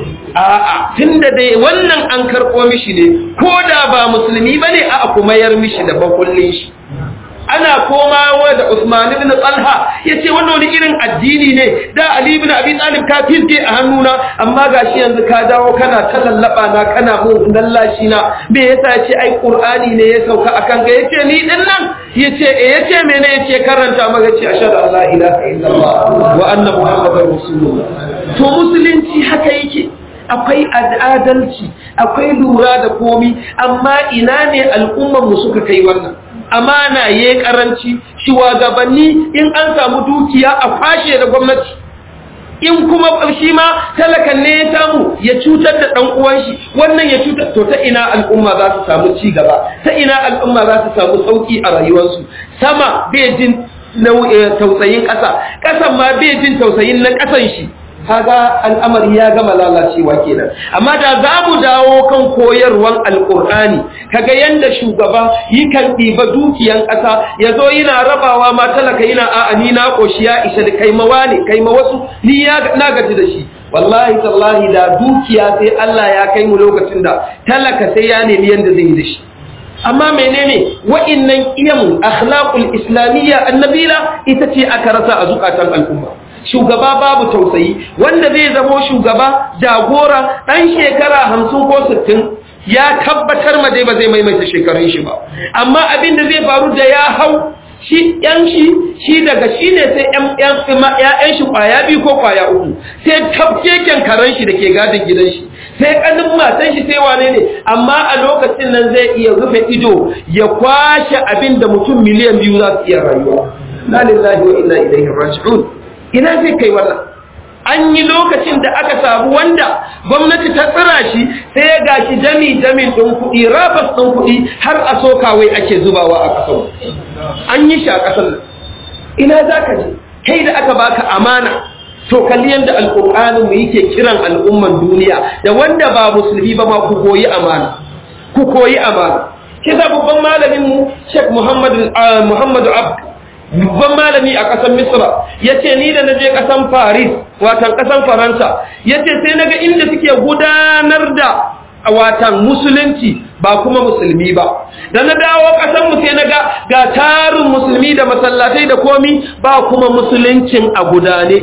a'a tunda dai wannan an karɓo mishi ne ko da ba musulmi bane a'a kuma yar mishi da bakullin shi ana komawa da Usman ibn Talha yace wannan wani irin addini ne da Ali ibn Abi Talib ka fiske a hannuna amma gashi yanzu ka dawo kana ta lallaba na kana mun lallashi na me yasa yace ai Qur'ani ne ya sauka akan ga yace ni din nan yace eh yace mene yace karanta maka yace ashhadu an la ilaha illallah wa anna muhammadar rasulullah to musulunci haka yake akwai adalci akwai lura da komi amma ina ne al'ummar mu suka kai wannan amana ya karanci shugabanni in an samu dukiya a fashe da gwamnati in kuma shi ma talakan ne ya samu ya cutar da dan uwan shi wannan ya cutar to ta ina al'umma za su samu ci gaba ta ina al'umma za su samu sauki a rayuwarsu sama bai jin tausayin ƙasa ƙasan ma bai jin tausayin na ƙasan shi kaga al'amari ya gama lalacewa kenan amma da za mu dawo kan koyarwan alƙur'ani kaga yanda shugaba yi kan ɗiba dukiyan ƙasa ya zo yana rabawa ma talaka yana a'a ni na ƙoshi ya isa da kai mawa ne kai ma wasu ni na gaji da shi wallahi tallahi da dukiya sai Allah ya kai mu lokacin da talaka sai ya nemi yanda zai yi da shi amma menene wa'innan iyamun akhlaqul islamiyya annabila ita ce aka rasa a zukatan al'umma shugaba babu tausayi wanda zai zamo shugaba jagora dan shekara hamsin ko sittin ya tabbatar ma dai ba zai maimaita shekarun shi ba amma abin da zai faru da ya hau shi yan shi shi daga shi ne sai yan shi kwaya biyu ko kwaya uku sai tabkeken karen shi da ke gadin gidan shi sai kanin matan shi sai wane ne amma a lokacin nan zai iya rufe ido ya kwashe abin da mutum miliyan biyu za su iya rayuwa la lillahi wa inna ilaihi raji'un ina zai kai wannan an yi lokacin da aka samu wanda gwamnati ta tsira shi sai ya gashi jami jamin ɗin kuɗi rabas ɗin kuɗi har a sokawai ake zubawa a ƙasar an yi shi a ƙasar nan ina za ka je kai da aka baka amana to kalli yadda alƙur'anin mu yake kiran al'umman duniya da wanda ba musulmi ba ma ku koyi amana ku koyi amana kisa babban malamin mu Sheikh Muhammadu Muhammadu Abdu babban malami a ƙasar misra ya ce ni da na je ƙasar paris watan ƙasar faransa ya ce sai na ga inda suke gudanar da watan musulunci ba kuma musulmi ba da na dawo ƙasar mu sai na ga ga tarin musulmi da masallatai da komi ba kuma musuluncin a gudane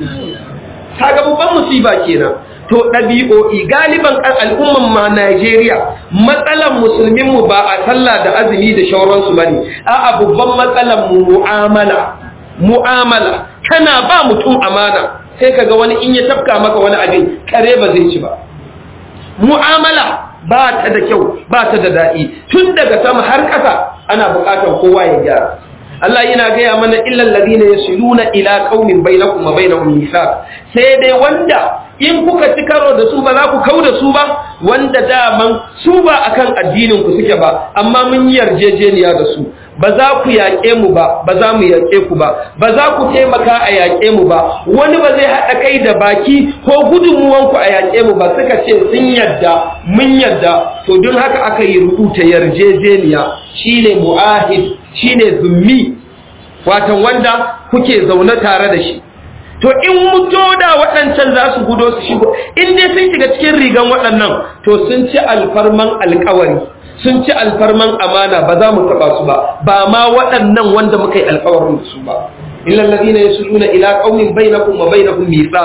kaga babban musiba kenan to ɗabi'o'i galiban al'umman ma Najeriya matsalan musulminmu ba a sallah da azumi da shauransu ba ne a babban matsalan mu mu'amala mu'amala kana ba mutum amana sai kaga wani in ya tafka maka wani abin kare ba zai ci ba mu'amala ba ta da kyau ba ta da daɗi tun daga sama har ƙasa ana buƙatar kowa ya gyara Allah yana gaya mana illal ladina yasiluna ila qaumin bainakum wa bainahum mithaq sai dai wanda in kuka ci karo da su ba za ku kau da su ba wanda daman su ba akan addinin ku suke ba amma mun yi yarjejeniya da su ba za ku yaƙe mu ba ba za mu yaƙe ku ba ba za ku taimaka a yaƙe mu ba wani ba zai haɗa kai da baki ko gudunmuwanku a yaƙe mu ba suka ce sun yadda mun yadda to don haka aka yi rubuta yarjejeniya shine mu'ahid shine zummi watan wanda kuke zaune tare da shi to in muto da waɗancan za su gudo su shigo in dai sun shiga cikin rigan waɗannan to sun ci alfarman alkawari sun ci alfarman amana ba za mu taɓa su ba ba ma waɗannan wanda muka yi alkawarin da su ba illa alladhina yasuluna ila qaumin bainakum wa bainahum mithaq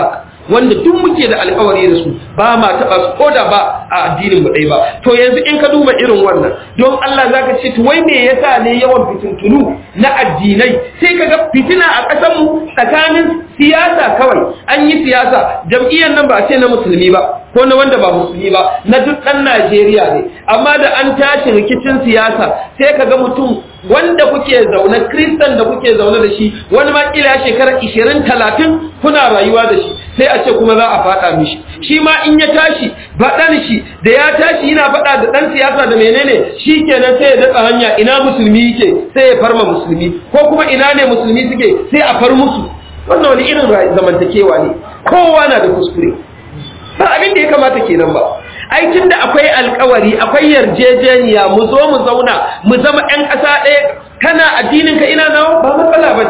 wanda duk muke da alkawari da su ba ma taɓa su koda ba a addinin mu ɗaya ba to yanzu in ka duba irin wannan don Allah zaka ce to wai me yasa ne yawan fitintunu na addinai sai ka ga fitina a ƙasar mu tsakanin siyasa kawai an yi siyasa jam'iyyar nan ba a ce na musulmi ba ko na wanda ba musulmi ba na duk ɗan Najeriya ne amma da an tashi rikicin siyasa sai ka ga mutum wanda kuke zaune kristan da kuke zaune da shi wani ma kila shekara 20 30 kuna rayuwa da shi sai a ce kuma za a faɗa mishi shi ma in ya tashi faɗan shi da ya tashi yana faɗa da ɗan siyasa da menene shi kenan sai ya datsa hanya ina musulmi yake sai ya farma musulmi ko kuma ina ne musulmi suke sai a far musu wannan wani irin zamantakewa ne kowa na da kuskure ba abin da ya kamata kenan ba ai tunda akwai alkawari akwai yarjejeniya mu zo mu zauna mu zama ƴan ƙasa ɗaya kana addinin ka ina nawa ba matsala ba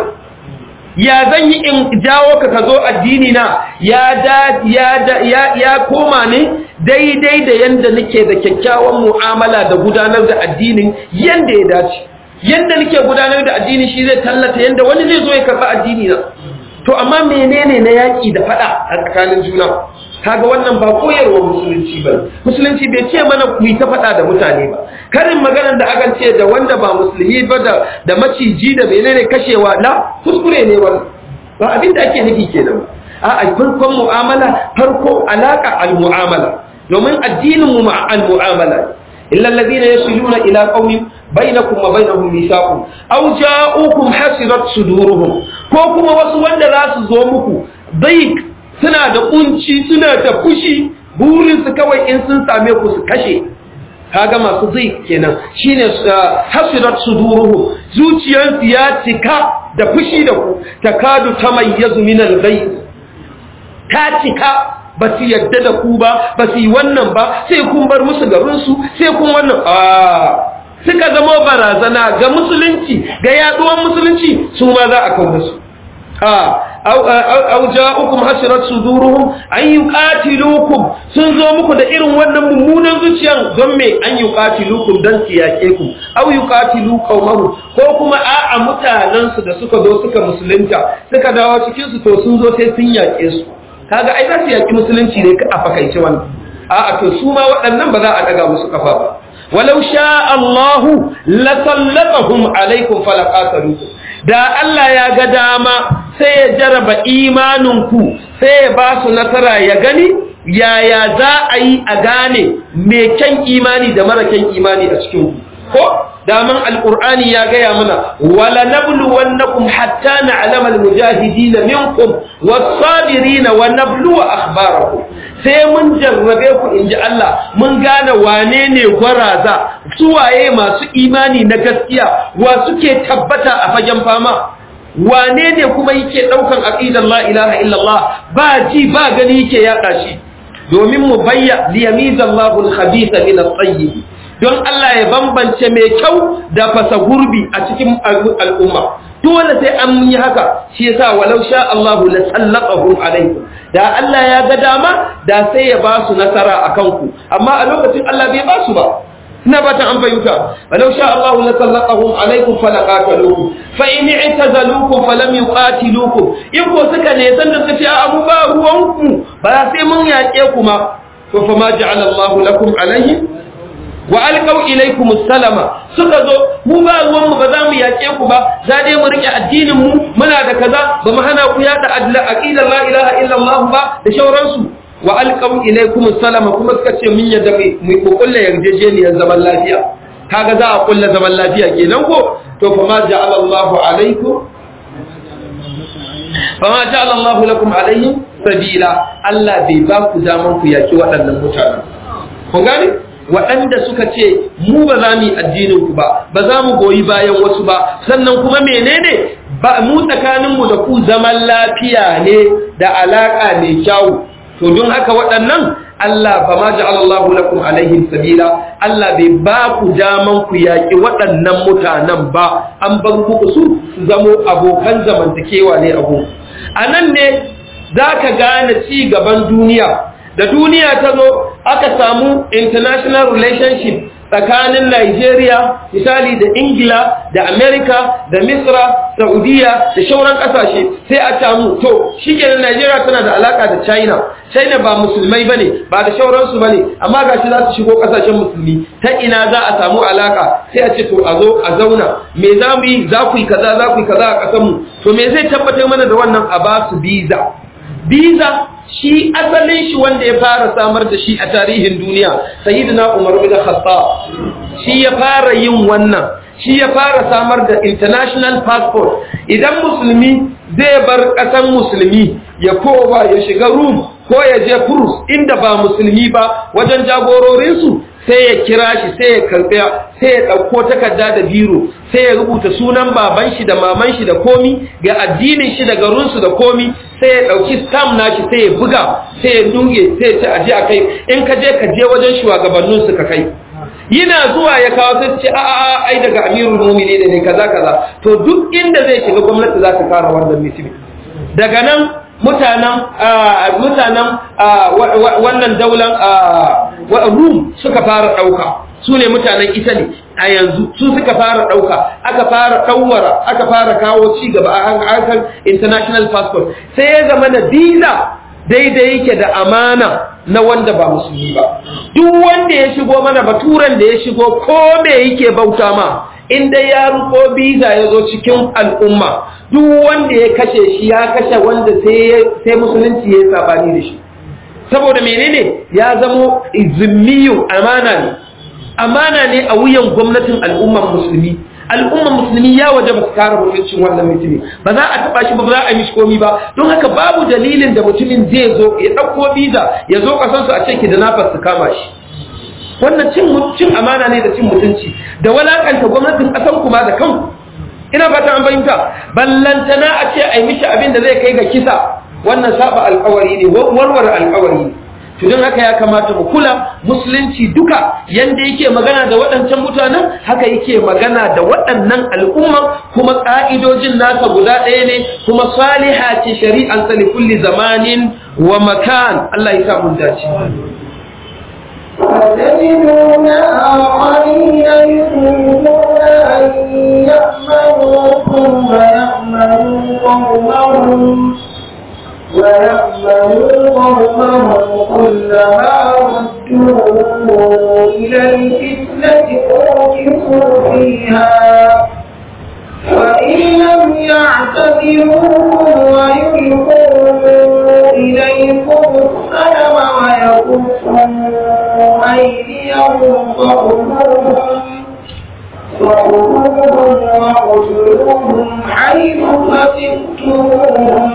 ya zan yi in jawo ka ka zo addini na ya da ya da ya ya koma ne daidai da yanda nake da kyakkyawan mu'amala da gudanar da addinin yanda ya dace yanda nake gudanar da addini shi zai tallata yanda wani zai zo ya karɓi addini na to amma menene na yaƙi da faɗa a tsakanin juna kaga wannan ba koyarwa musulunci ba musulunci bai ce mana ku yi ta faɗa da mutane ba karin maganar da akan ce da wanda ba musulmi ba da da maciji da menene kashewa la kuskure ne wannan ba abin da ake nufi kenan a a farkon mu'amala farko alaka al mu'amala domin addinin mu al mu'amala illa alladhina yasiluna ila qaumin bainakum wa bainahum mithaqun aw ja'ukum hasirat suduruhum ko kuma wasu wanda za su zo muku daik suna da kunci suna da fushi burinsu kawai in sun same ku su kashe kaga masu zai kenan shine hasirat suduruhum zuciyarsu ya cika da fushi da ku takadu tamayyazu min al-ghayz ta cika ba su yadda da ku ba ba su yi wannan ba sai kun bar musu garinsu sai kun wannan suka zama barazana ga musulunci ga yaduwan musulunci su ma za a kawo su aw ja'ukum hasirat suduruhum an yuqatilukum sun zo muku da irin wannan mummunan zuciyan don me an yuqatilukum dan siyake ku aw yuqatilu qaumahum ko kuma a'a mutanen su da suka zo suka musulunta suka dawo cikin su to sun zo sai sun yake su kaga ai za su yaki musulunci ne a fakaice wannan a'a to su ma waɗannan ba za a daga musu kafa ba walau sha Allahu lasallatahum alaikum falaqatalukum da Allah ya ga dama sai ya jaraba imaninku sai ya ba su nasara ya gani yaya za a yi a gane mai kyan imani da mara kyan imani a cikin ko daman alqur'ani ya gaya mana wala nabluwannakum hatta na'lama almujahidin minkum was-sabirin wa nabluwa akhbarakum sai mun jarrabe ku inji Allah mun gane wane ne gwaraza suwaye masu imani na gaskiya wa suke tabbata a fagen fama wane ne kuma yake daukan aqidar la ilaha illallah ba ji ba gani yake yaka shi domin mu bayya liyamizallahu al-khabitha min at-tayyib don Allah ya bambance mai kyau da fasa gurbi a cikin al'umma dole sai an yi haka shi yasa walau sha Allah la sallaqahum alaikum da Allah ya ga dama da sai ya ba su nasara akan ku amma a lokacin Allah bai ba su ba ina ba ta an fahimta walau sha Allah la sallaqahum alaikum falaqataluhum fa in i'tazalukum falam yuqatilukum in ko suka ne san da suke a abu ba ruwanku ba sai mun yaƙe ku ma to fa ma ja'ala Allah lakum alaihim wa alqaw ilaykum salama suka zo mu ba ruwan mu ba za mu yake ku ba za dai mu rike addinin mu muna da kaza ba mu hana ku yada adla aqida la ilaha illa allah ba da shauransu wa alqaw ilaykum salama kuma suka ce mun yadda mu ko kullu yarjejeniyar zaman lafiya kaga za a kullu zaman lafiya kenan ko to fa ma ja'ala allah alaikum fa ma ja'ala allah lakum alaihim sabila allah bai ba ku daman ku yaki waɗannan mutanen kun gane waɗanda suka ce mu ba za mu yi addinin ku ba ba za mu goyi bayan wasu ba sannan kuma menene ba mu tsakaninmu da ku zaman lafiya ne da alaka mai kyau to don haka waɗannan Allah ba ma ja'ala Allahu lakum alaihim sabila Allah bai ba ku daman ku yaƙi waɗannan mutanen ba an bar muku su su zamo abokan zamantakewa ne abu a nan ne za ka gane ci gaban duniya da duniya ta zo aka samu international relationship tsakanin Nigeria misali da Ingila da Amerika da Misra Saudiya da shauran kasashe sai a samu to shikenan Nigeria tana da alaka da China China ba musulmai bane ba da shauransu bane amma gashi za su shigo kasashen musulmi ta ina za a samu alaka sai a ce to a zo a zauna me za mu yi za ku yi kaza za ku yi kaza a kasar mu to me zai tabbatar mana da wannan a ba su visa visa shi asalin shi wanda ya fara samar da shi a tarihin duniya sayyidina Umar bin Khattab shi ya fara yin wannan shi ya fara samar da international passport idan musulmi zai bar ƙasan musulmi ya kowa ya shiga room ko ya je cruise inda ba musulmi ba wajen jagororinsu sai ya kira shi sai ya karɓa sai ya ɗauko takarda da biro sai ya rubuta sunan baban shi da maman shi da komi ga addinin shi da garinsu da komi sai ya ɗauki stamp nashi sai ya buga sai ya duge sai ya ci aje a kai in ka je ka je wajen shugabannin su ka kai yana zuwa ya kawo sai ce a a ai daga amirul mu'minin ne kaza kaza to duk inda zai shiga gwamnati za ta kara wannan mutum daga nan mutanen mutanen wannan daular rum suka fara ɗauka su ne mutanen italy a yanzu su suka fara ɗauka aka fara ɗauwara aka fara kawo ci gaba a harkar international passport sai ya zama na visa daidai yake da amana na wanda ba musulmi ba duk wanda ya shigo mana baturan da ya shigo ko me yake bauta ma in dai ya ruko biza ya zo cikin al'umma duk wanda ya kashe shi ya kashe wanda sai musulunci ya yi sabani da shi saboda menene ya zamo izimmiyu amana ne amana ne a wuyan gwamnatin al'umman musulmi al'umman musulmi ya waje ba su kare mutuncin wannan mutumin ba za a taba shi ba za a yi mishi komi ba don haka babu dalilin da mutumin zai zo ya ɗauko biza ya zo ƙasarsu a ce ki da nafas su kama shi wannan cin cin amana ne da cin mutunci da walakanta gwamnatin ƙasar kuma da kanku ina fata an fahimta ballantana a ce a yi mishi abin da zai kai ga kisa wannan saba alƙawari ne warware alƙawari ne to don haka ya kamata mu kula musulunci duka yanda yake magana da waɗancan mutanen haka yake magana da waɗannan al'umma kuma ƙa'idojin nasa guda ɗaya ne kuma saliha ce shari'an sa kulli zamanin wa makan Allah ya sa mun dace فتجدون آخرين يريدون أن يأمنوكم ويأمنوا قومهم ويأمنوا قومهم كلما ردوا إلى الفتنة أركسوا فيها وإن لم يعتذروكم ويلقوا إليكم السلم ويكفوا أيديهم فخذوهم فخذوهم واقتلوهم حيث ثقفتموهم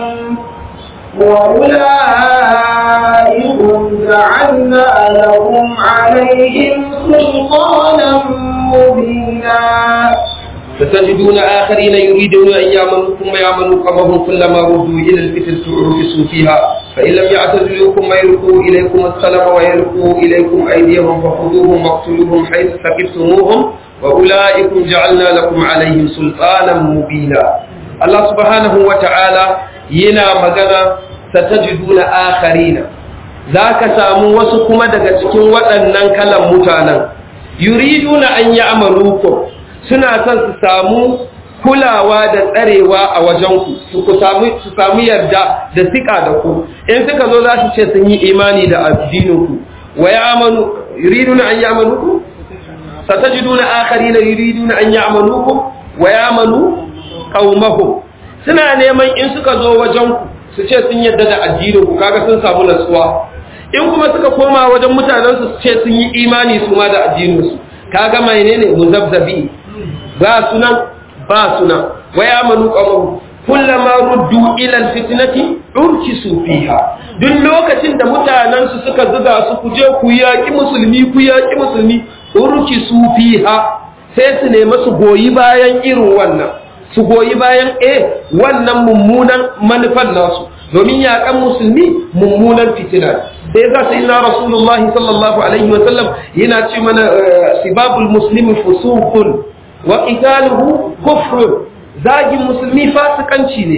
وأولئكم جعلنا لهم عليهم سلطانا مبينا فتجدون آخرين يريدون أن يعملوكم ويعملوا قومهم كلما ردوا إلى الفتن تعرفسوا فيها فإن لم يعتزلوكم ويلقوا إليكم السلام ويلقوا إليكم أيديهم فخذوهم واقتلوهم حيث ثقفتموهم وأولئكم جعلنا لكم عليهم سلطانا مبينا الله سبحانه وتعالى yana magana satajiduna akharina zaka samu wasu kuma daga cikin waɗannan kalan mutanen yuriduna an ya'malukum suna son su samu kulawa da tsarewa a wajenku su ku samu su samu yarda da sika da ku in suka zo za su ce sun yi imani da addininku wa ya'manu yuriduna an ya'malukum satajiduna akharina yuriduna an ya'malukum wa ya'manu qaumahum suna neman in suka zo wajen su ce sun yadda da addinin ku kaga sun samu nasuwa in kuma suka koma wajen mutanen su ce sun yi imani su ma da addinin su kaga menene muzabzabi ba sunan ba sunan wa ya'manu qawmu kullama ruddu ila alfitnati urkisu fiha duk lokacin da mutanen su suka zuga su ku je ku yaki musulmi ku yaki musulmi urkisu fiha sai su nemi su goyi bayan irin wannan su goyi bayan e wannan mummunan manufan nasu domin yaƙan musulmi mummunan fitina sai za su ina rasulullahi sallallahu alaihi wasallam yana ce mana sibabul muslimi fusuqun wa qitaluhu kufrun zagin musulmi fasikanci ne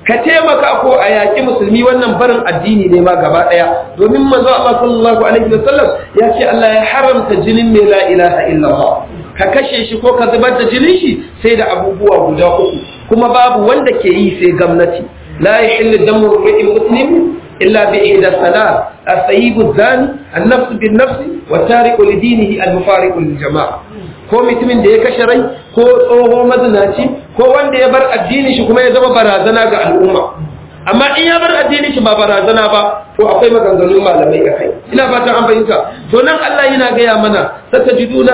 ka taimaka ko a yaƙi musulmi wannan barin addini ne ma gaba ɗaya domin manzo Allah sallallahu alaihi wasallam ya ce Allah ya haramta jinin mai la ilaha illallah ka kashe shi ko ka zubar da jinin shi sai da abubuwa guda uku kuma babu wanda ke yi sai gwamnati la yahillu damu ri'in muslim illa bi ihda salat as-sayyib az-zani an-nafs bin-nafs wa tariqu li dinihi al-mufariqu lil-jama'a ko mutumin da ya kashe rai ko tsoho mazinaci ko wanda ya bar addini shi kuma ya zama barazana ga al'umma amma in ya bar addini shi ba barazana ba to akwai maganganun malamai a kai ina fatan an fahimta to nan Allah yana gaya mana satajiduna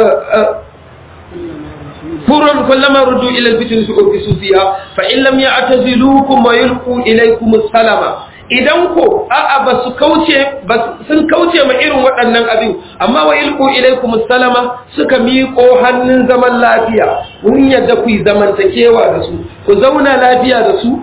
فرن كلما ردوا إلى الفتن فأركسوا فيها فإن لم يعتزلوكم ويلقوا إليكم السلام idan ko a'a ba su kauce sun kauce ma irin waɗannan abin amma wa ilku ilaikum salama suka miƙo hannun zaman lafiya mun yadda ku yi zamantakewa da su ku zauna lafiya da su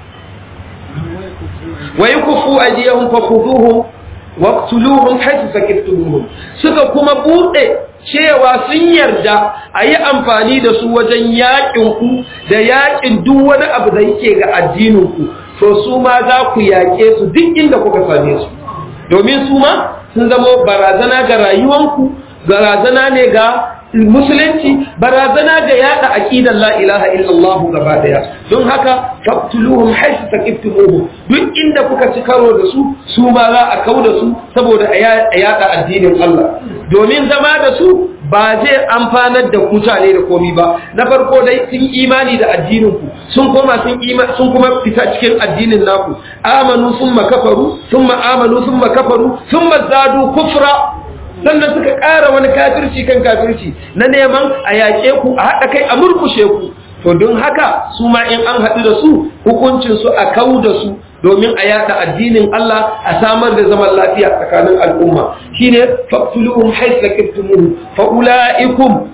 wa yukufu ajiyahum fa khuduhum waqtuluhum haythu sakiftumuhum suka kuma bude cewa sun yarda a yi amfani da su wajen yaƙin ku da yaƙin duk wani abu da yake ga addinin ku to su ma za ku yaƙe su duk inda kuka same su domin su ma sun zama barazana ga rayuwanku barazana ne ga musulunci barazana ga yada aqidar la ilaha illallah gaba daya don haka faqtuluhum haythu taqiftumuhum duk inda kuka ci karo da su su ma za a kauda su saboda a yada addinin Allah domin zama da su ba zai amfanar da mutane da komi ba na farko dai sun imani da addinin ku sun koma sun sun kuma fita cikin addinin naku amanu summa kafaru summa amanu summa kafaru summa zadu kufra sannan suka ƙara wani kafirci kan kafirci na neman a yaƙe ku a haɗa kai a murkushe ku to don haka su ma in an haɗu da su hukuncin su a kau da su domin a yada addinin Allah a samar da zaman lafiya tsakanin al'umma shine faqtuluhum haythu kiftumuhum fa ulaikum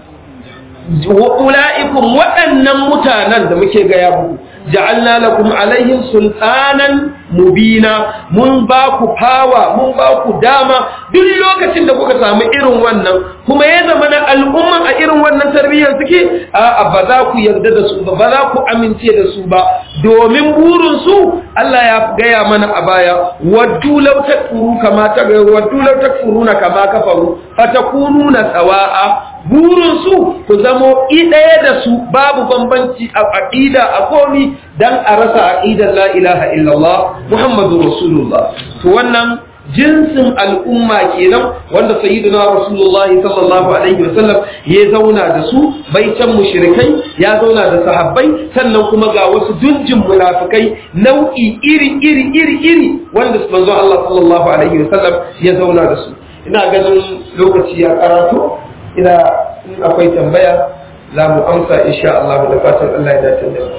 wa ulaikum waɗannan mutanen da muke gaya muku ja'alna lakum alaihim sultanan mubina mun ba ku fawa mun ba ku dama duk lokacin da kuka samu irin wannan kuma ya zama na al'umman a irin wannan tarbiyyar suke a ba za ku yarda da su ba ba za ku amince da su ba domin burin su Allah ya gaya mana a baya waddu law takfuru kama ta waddu law takfuruna kama kafaru fatakununa sawa'a burin su ku zamo ɗaya da su babu bambanci a aqida a komi dan a rasa aqidar la ilaha illallah muhammadu rasulullah to wannan jinsin al'umma kenan wanda sayyidina rasulullahi sallallahu alaihi wasallam ya zauna da su baitan mushrikai ya zauna da sahabbai sannan kuma ga wasu dunjin munafikai nau'i iri iri iri iri wanda manzo Allah sallallahu alaihi wasallam ya zauna da su ina ganin lokaci ya karatu ina in akwai tambaya za mu amsa insha Allah da fatan Allah ya dace da mu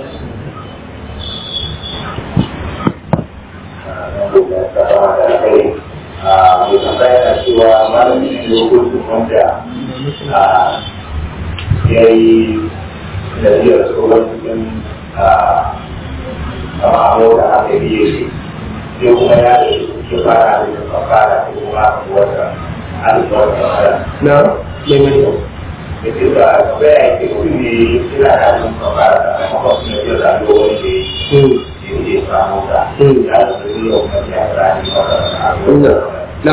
mai tambaya na cewa malamin ne hukuncin wanda ya yi da biyar tsohon cikin kama da aka biye shi sai kuma ya da shi fara da ya fara da kuma aka wata alifar da wata na mai mai da ke da tambaya ke kudi ina da alifar da fara da kuma kuma ya da wani da ya samu da ya da su yi wa kuma ya da alifar da na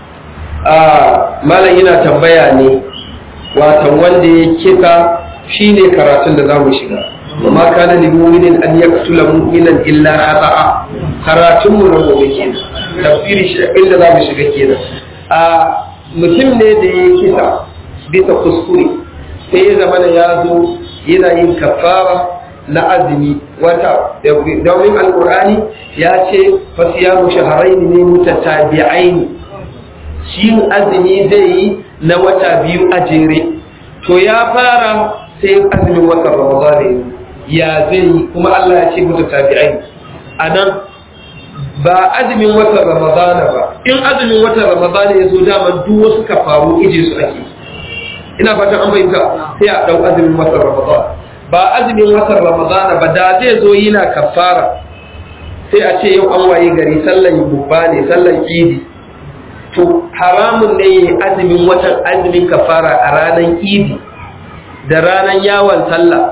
malam yana tambaya ne watan wanda ya kisa shine karatun da zamu shiga amma kana lil mu'minin an yaqtula mu'minan illa khata'a karatun mu na gobe kenan tafsiri shi inda zamu shiga kenan a mutum ne da ya kisa bisa kuskure sai ya zama da ya zo yana yin kafara na azumi wata domin alkur'ani ya ce fasiyamu shaharaini ne mutatabi'aini shi azumi zai yi na wata biyu a jere to ya fara sai azumin watan ramadana ya zai yi kuma Allah ya ce mutatabi'aini a nan ba azumin watan ramadana ba in azumin watan ramadana ya zo dama duk wasu kafaru ije su ake ina fatan an bayyana sai a dau azumin watan ramadana ba azumin watan ramadana ba da zai zo yana kafara sai a ce yau an waye gari sallan bubba ne sallan idi to haramun ne yi azumin watan azumin kafara a ranar idi da ranar yawon sallah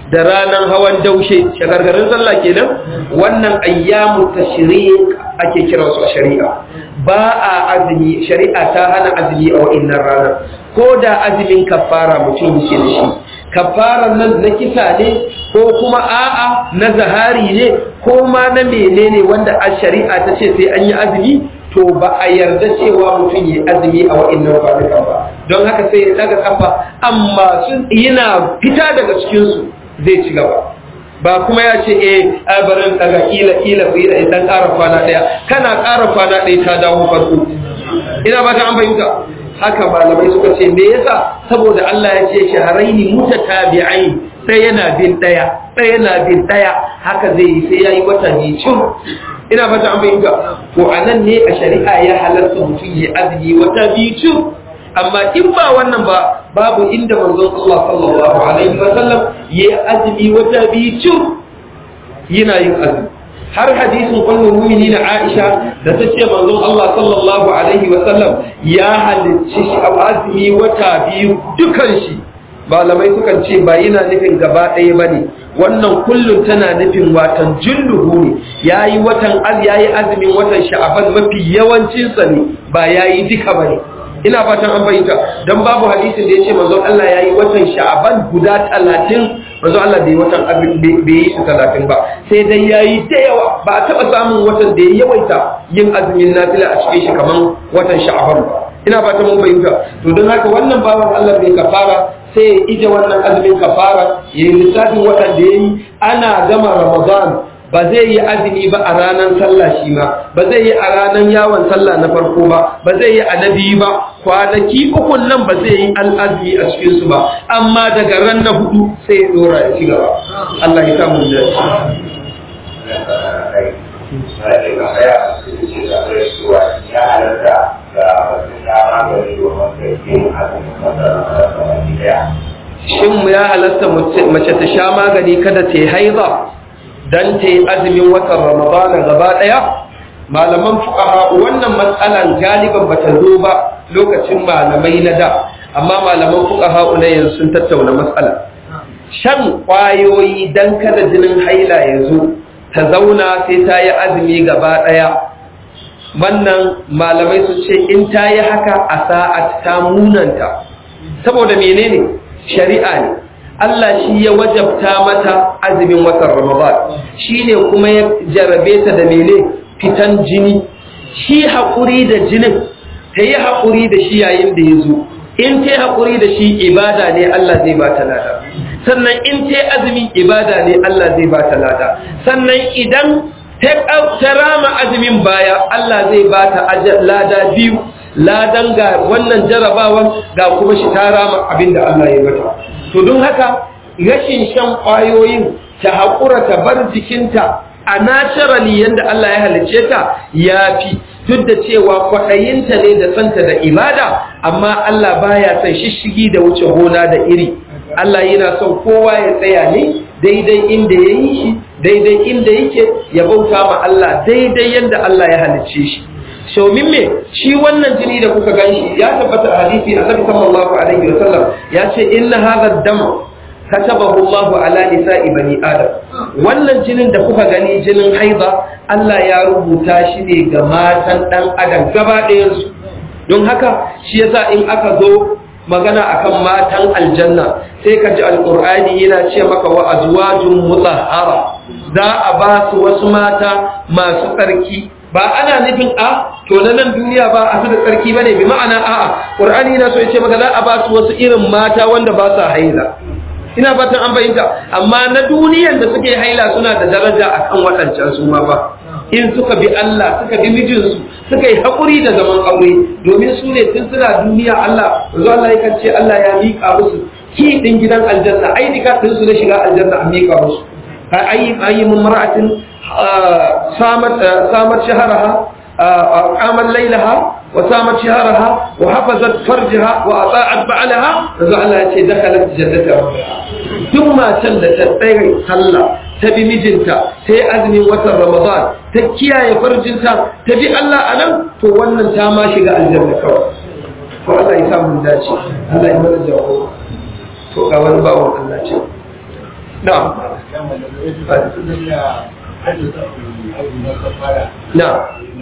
da ranar hawan daushe shagargarin sallah kenan wannan ayyamu tashriq ake kiran su a shari'a ba a azumi shari'a ta hana azumi a wa'annan ranar ko da azumin kafara mutum yake da shi kafaran nan na kisa ne ko kuma a'a na zahari ne ko ma na menene wanda a shari'a ta ce sai an yi azumi to ba a yarda cewa mutum yi azumi a wa'annan kwanukan ba don haka sai ya daga kafa amma sun yana fita daga cikinsu zai ci gaba ba kuma ya ce eh ai barin daga kila kila ku yi dan ƙara kwana ɗaya kana ƙara kwana ɗaya ta dawo farko ina ba ta an fahimta haka malamai suka ce me yasa saboda Allah ya ce shaharaini mutatabi'ain sai yana bin ɗaya sai yana bin ɗaya haka zai yi sai yayi wata ne cin ina ba ta an fahimta to anan ne a shari'a ya halarta mutum ya azumi wata biyu cin amma in ba wannan ba babu inda manzon Allah sallallahu alaihi wa sallam ya azumi wata biyu cin yana yin azumi har hadisin kullum mu'minin Aisha da ta ce manzon Allah sallallahu alaihi wa sallam ya halicci shi a azumi wata biyu dukan shi malamai sukan ce ba yana nufin gaba ɗaya ba ne wannan kullum tana nufin watan julluhu ne ya yi watan ya yi azumin watan sha'aban mafi yawancinsa ne ba ya yi duka ba ne ina fatan an bayyana don babu hadisin da ya ce manzon Allah ya yi watan sha'aban guda talatin manzon Allah bai watan abin bai yi su talatin ba sai dai ya yi da yawa ba a taɓa samun watan da ya yawaita yin azumin nafila a cikin shi kamar watan sha'aban ba ina fatan mun bayyana to don haka wannan bawan Allah bai kafara sai ya ije wannan azumin kafara ya yi lissafin watan da ya yi ana gama ramadan ba zai yi azumi ba a ranar sallah shi ma ba zai yi a ranar yawon sallah na farko ba ba zai yi a na biyu ba kwanaki ukun nan ba zai yi al'azumi a cikinsu ba amma daga ran na hudu sai ya dora ya ci gaba Allah ya samu da ya halatta ga wasu dama gari domin kai yin azumin masarautar daya shin ya halatta mace ta sha magani kada ta yi haiza don ta yi azumin watan ramadana gaba ɗaya malaman fuqaha wannan matsalan galiban bata zo ba lokacin malamai na da amma malaman fuqaha na yanzu sun tattauna matsala shan kwayoyi dan kada jinin haila ya zo ta zauna sai ta yi azumi gaba ɗaya wannan malamai su ce in ta yi haka a sa'at ta munanta saboda menene shari'a ne Allah shi ya wajabta mata azumin watan Ramadan shi ne kuma ya jarabe ta da mene fitan jini shi haƙuri da jinin ta yi haƙuri da shi yayin da ya zo in ta yi haƙuri da shi ibada ne Allah zai ba ta lada sannan in ta yi azumin ibada ne Allah zai ba ta lada sannan idan ta rama azumin baya Allah zai ba ta lada biyu ladan ga wannan jarabawan ga kuma shi ta rama abin da Allah ya mata to don haka rashin shan ƙwayoyin ta haƙura ta bar jikinta a naturally yadda Allah ya halicce ta ya fi duk da cewa kwaɗayinta ne da santa da ibada amma Allah baya son shishigi da wuce gona da iri Allah yana son kowa ya tsaya ne daidai inda ya yi shi daidai inda yake ya bauta ma Allah daidai yadda Allah ya halicce shi shaumin me shi wannan jini da kuka gan shi ya tabbata a hadisi annabi sallallahu alaihi wa sallam ya ce inna hadha dam katabahu Allahu ala nisa'i bani adam wannan jinin da kuka gani jinin haiza Allah ya rubuta shi ne ga matan dan adam gaba ɗayan su don haka shi yasa in aka zo magana akan matan aljanna sai ka ji alqur'ani yana ce maka wa azwajun mutahhara za a ba su wasu mata masu tsarki ba ana nufin a to na nan duniya ba a su da tsarki bane bi ma'ana a'a qur'ani yana so ya ce maka za a ba su wasu irin mata wanda ba sa haila ina fatan an fahimta amma na duniyan da suke haila suna da daraja akan waɗancan su ma ba in suka bi Allah suka bi mijinsu suka yi haƙuri da zaman aure domin su ne tun suna duniya Allah yanzu Allah yakan ce Allah ya miƙa musu ki din gidan aljanna ai dika din su na shiga aljanna an miƙa musu ayi ayi mun mar'atin samat samat shaharaha qamal laylaha wa samat shaharaha wa hafazat farjaha wa ata'at ba'laha yanzu Allah ya ce dakalat jannata rabbiha duk matan da ta tsaya sallah ta bi mijinta ta yi azumin watan ramadan ta kiyaye farjinta ta bi Allah a nan to wannan ta ma shiga aljanna kawai to Allah ya samu dace Allah ya mana jawo to ga wani bawon Allah ce na'am na'am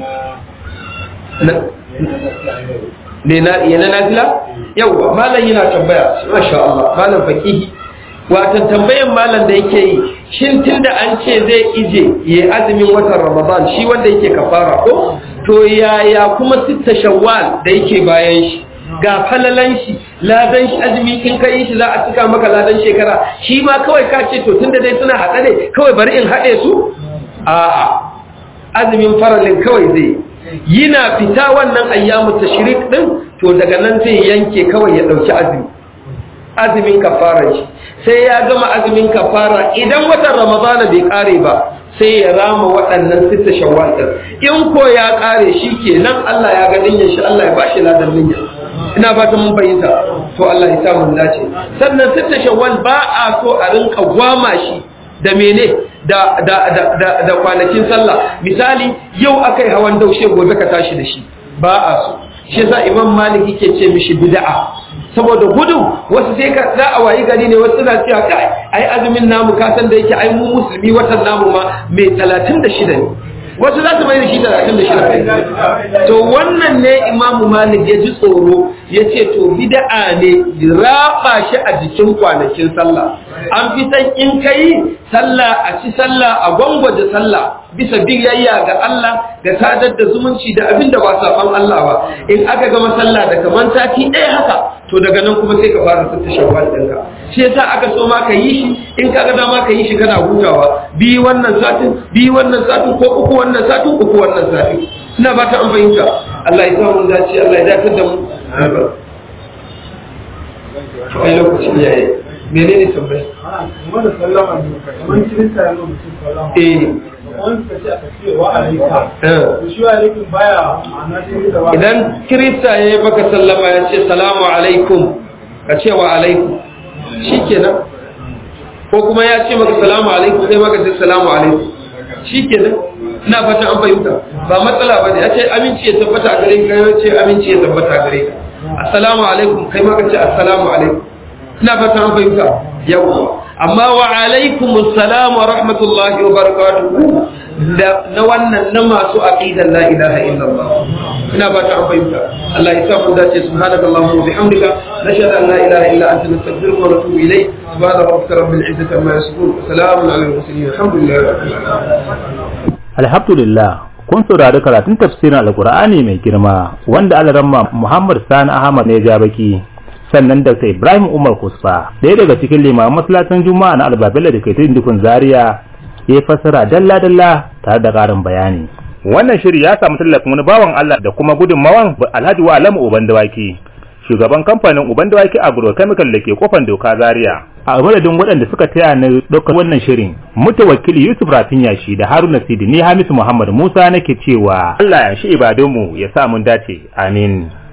ne na yana nafila yau malam yana tambaya masha Allah malam faqihi wato tambayan malam da yake yi shin tunda an ce zai ije ya azumin watan Ramadan shi wanda yake kafara ko to yaya kuma sitta shawwal da yake bayan shi ga falalan shi ladan shi azumi kin kai shi za a cika maka ladan shekara shi ma kawai ka ce to tunda dai suna haɗe ne kawai bari in haɗe su a'a azumin faralin kawai zai yana fita wannan ayyamu tashrik din to daga nan zai yanke kawai ya dauki azumi azumin kafara shi sai ya gama azumin kafara idan watan ramadana bai kare ba sai ya rama waɗannan sita shawwal din in ko ya kare shi kenan Allah ya ga dinyar shi Allah ya bashi ladan dinyar ina ba ta mun fahimta to Allah ya sa mun dace sannan sita shawwal ba a so a rinka gwama shi da mene da da da da, da kwanakin sallah misali yau akai hawan daushe gobe ka tashi da shi ba a so shi yasa imam malik yake ce mishi bid'a saboda gudu wasu sai ka za a wayi gari ne wasu na cewa kai ai azumin namu ka san da yake ai mu musulmi watan namu ma mai 36 ne wasu za su mai da shi 36 to wannan ne imamu malik ya ji tsoro ya ce to bid'a ne raba shi a jikin kwanakin sallah an fi san in kai sallah a ci sallah a gwangwaje sallah bisa biyayya ga Allah ga sadar da zumunci da abin da ba saban Allah ba in aka gama sallah da kaman sati ɗaya haka to daga nan kuma sai ka fara sassa shawwal ɗinka shi yasa aka so ma ka yi shi in ka ga dama ka yi shi kana hutawa bi wannan satin bi wannan satin ko uku wannan satin uku wannan satin ina ba ta an fahimta Allah ya sa mun dace Allah ya dakatar da mu to ai lokacin yayi menene tambaya kuma da sallama ne kamar kirista ya mutum sallama eh wani suka ce aka ce wa alaika eh to shi wa alaikum baya ma'ana shi da wa idan kirista ya yi baka sallama ya ce salamu alaikum ka ce wa alaikum shi kenan ko kuma ya ce maka salamu alaikum sai maka ce salamu alaikum shi kenan ina fatan an fahimta ba matsala ba ne ya ce aminci ya tabbata a gare ka ya ce aminci ya tabbata a gare ka assalamu alaikum kai maka ce assalamu alaikum ina fatan an fahimta yawwa amma wa alaikum assalam wa rahmatullahi wa barakatuhu da na wannan na masu aqidan la ilaha illallah ina ba ta fahimta Allah ya sa mu dace subhanakallahumma wa bihamdika nashhadu an la ilaha illa anta nastaghfiruka wa natubu ilayk subhana rabbika rabbil izzati amma yasifun salamun alal mursalin alhamdulillahi rabbil alamin Alhamdulillah kun saurari karatun tafsirin Alkur'ani mai girma wanda alaramma Muhammad Sani Ahmad ne ya baki sannan Dr. Ibrahim Umar Kusfa ɗaya daga cikin limaman masallacin Juma'a na Albabella da ke tudun dukun Zaria ya fassara dalla-dalla tare da ƙarin bayani. Wannan shiri ya samu tallafin wani bawan Allah da kuma gudunmawan Alhaji wa Alamu Uban Dawaki, shugaban kamfanin Uban Dawaki Agrochemical da ke kofan doka Zaria. A madadin waɗanda suka taya na ɗaukar wannan shirin, mutawakili Yusuf Rafin Yashi da Haruna Sidi ni Hamisu Muhammad Musa nake cewa Allah ya shi ibadunmu ya sa mun dace. Amin.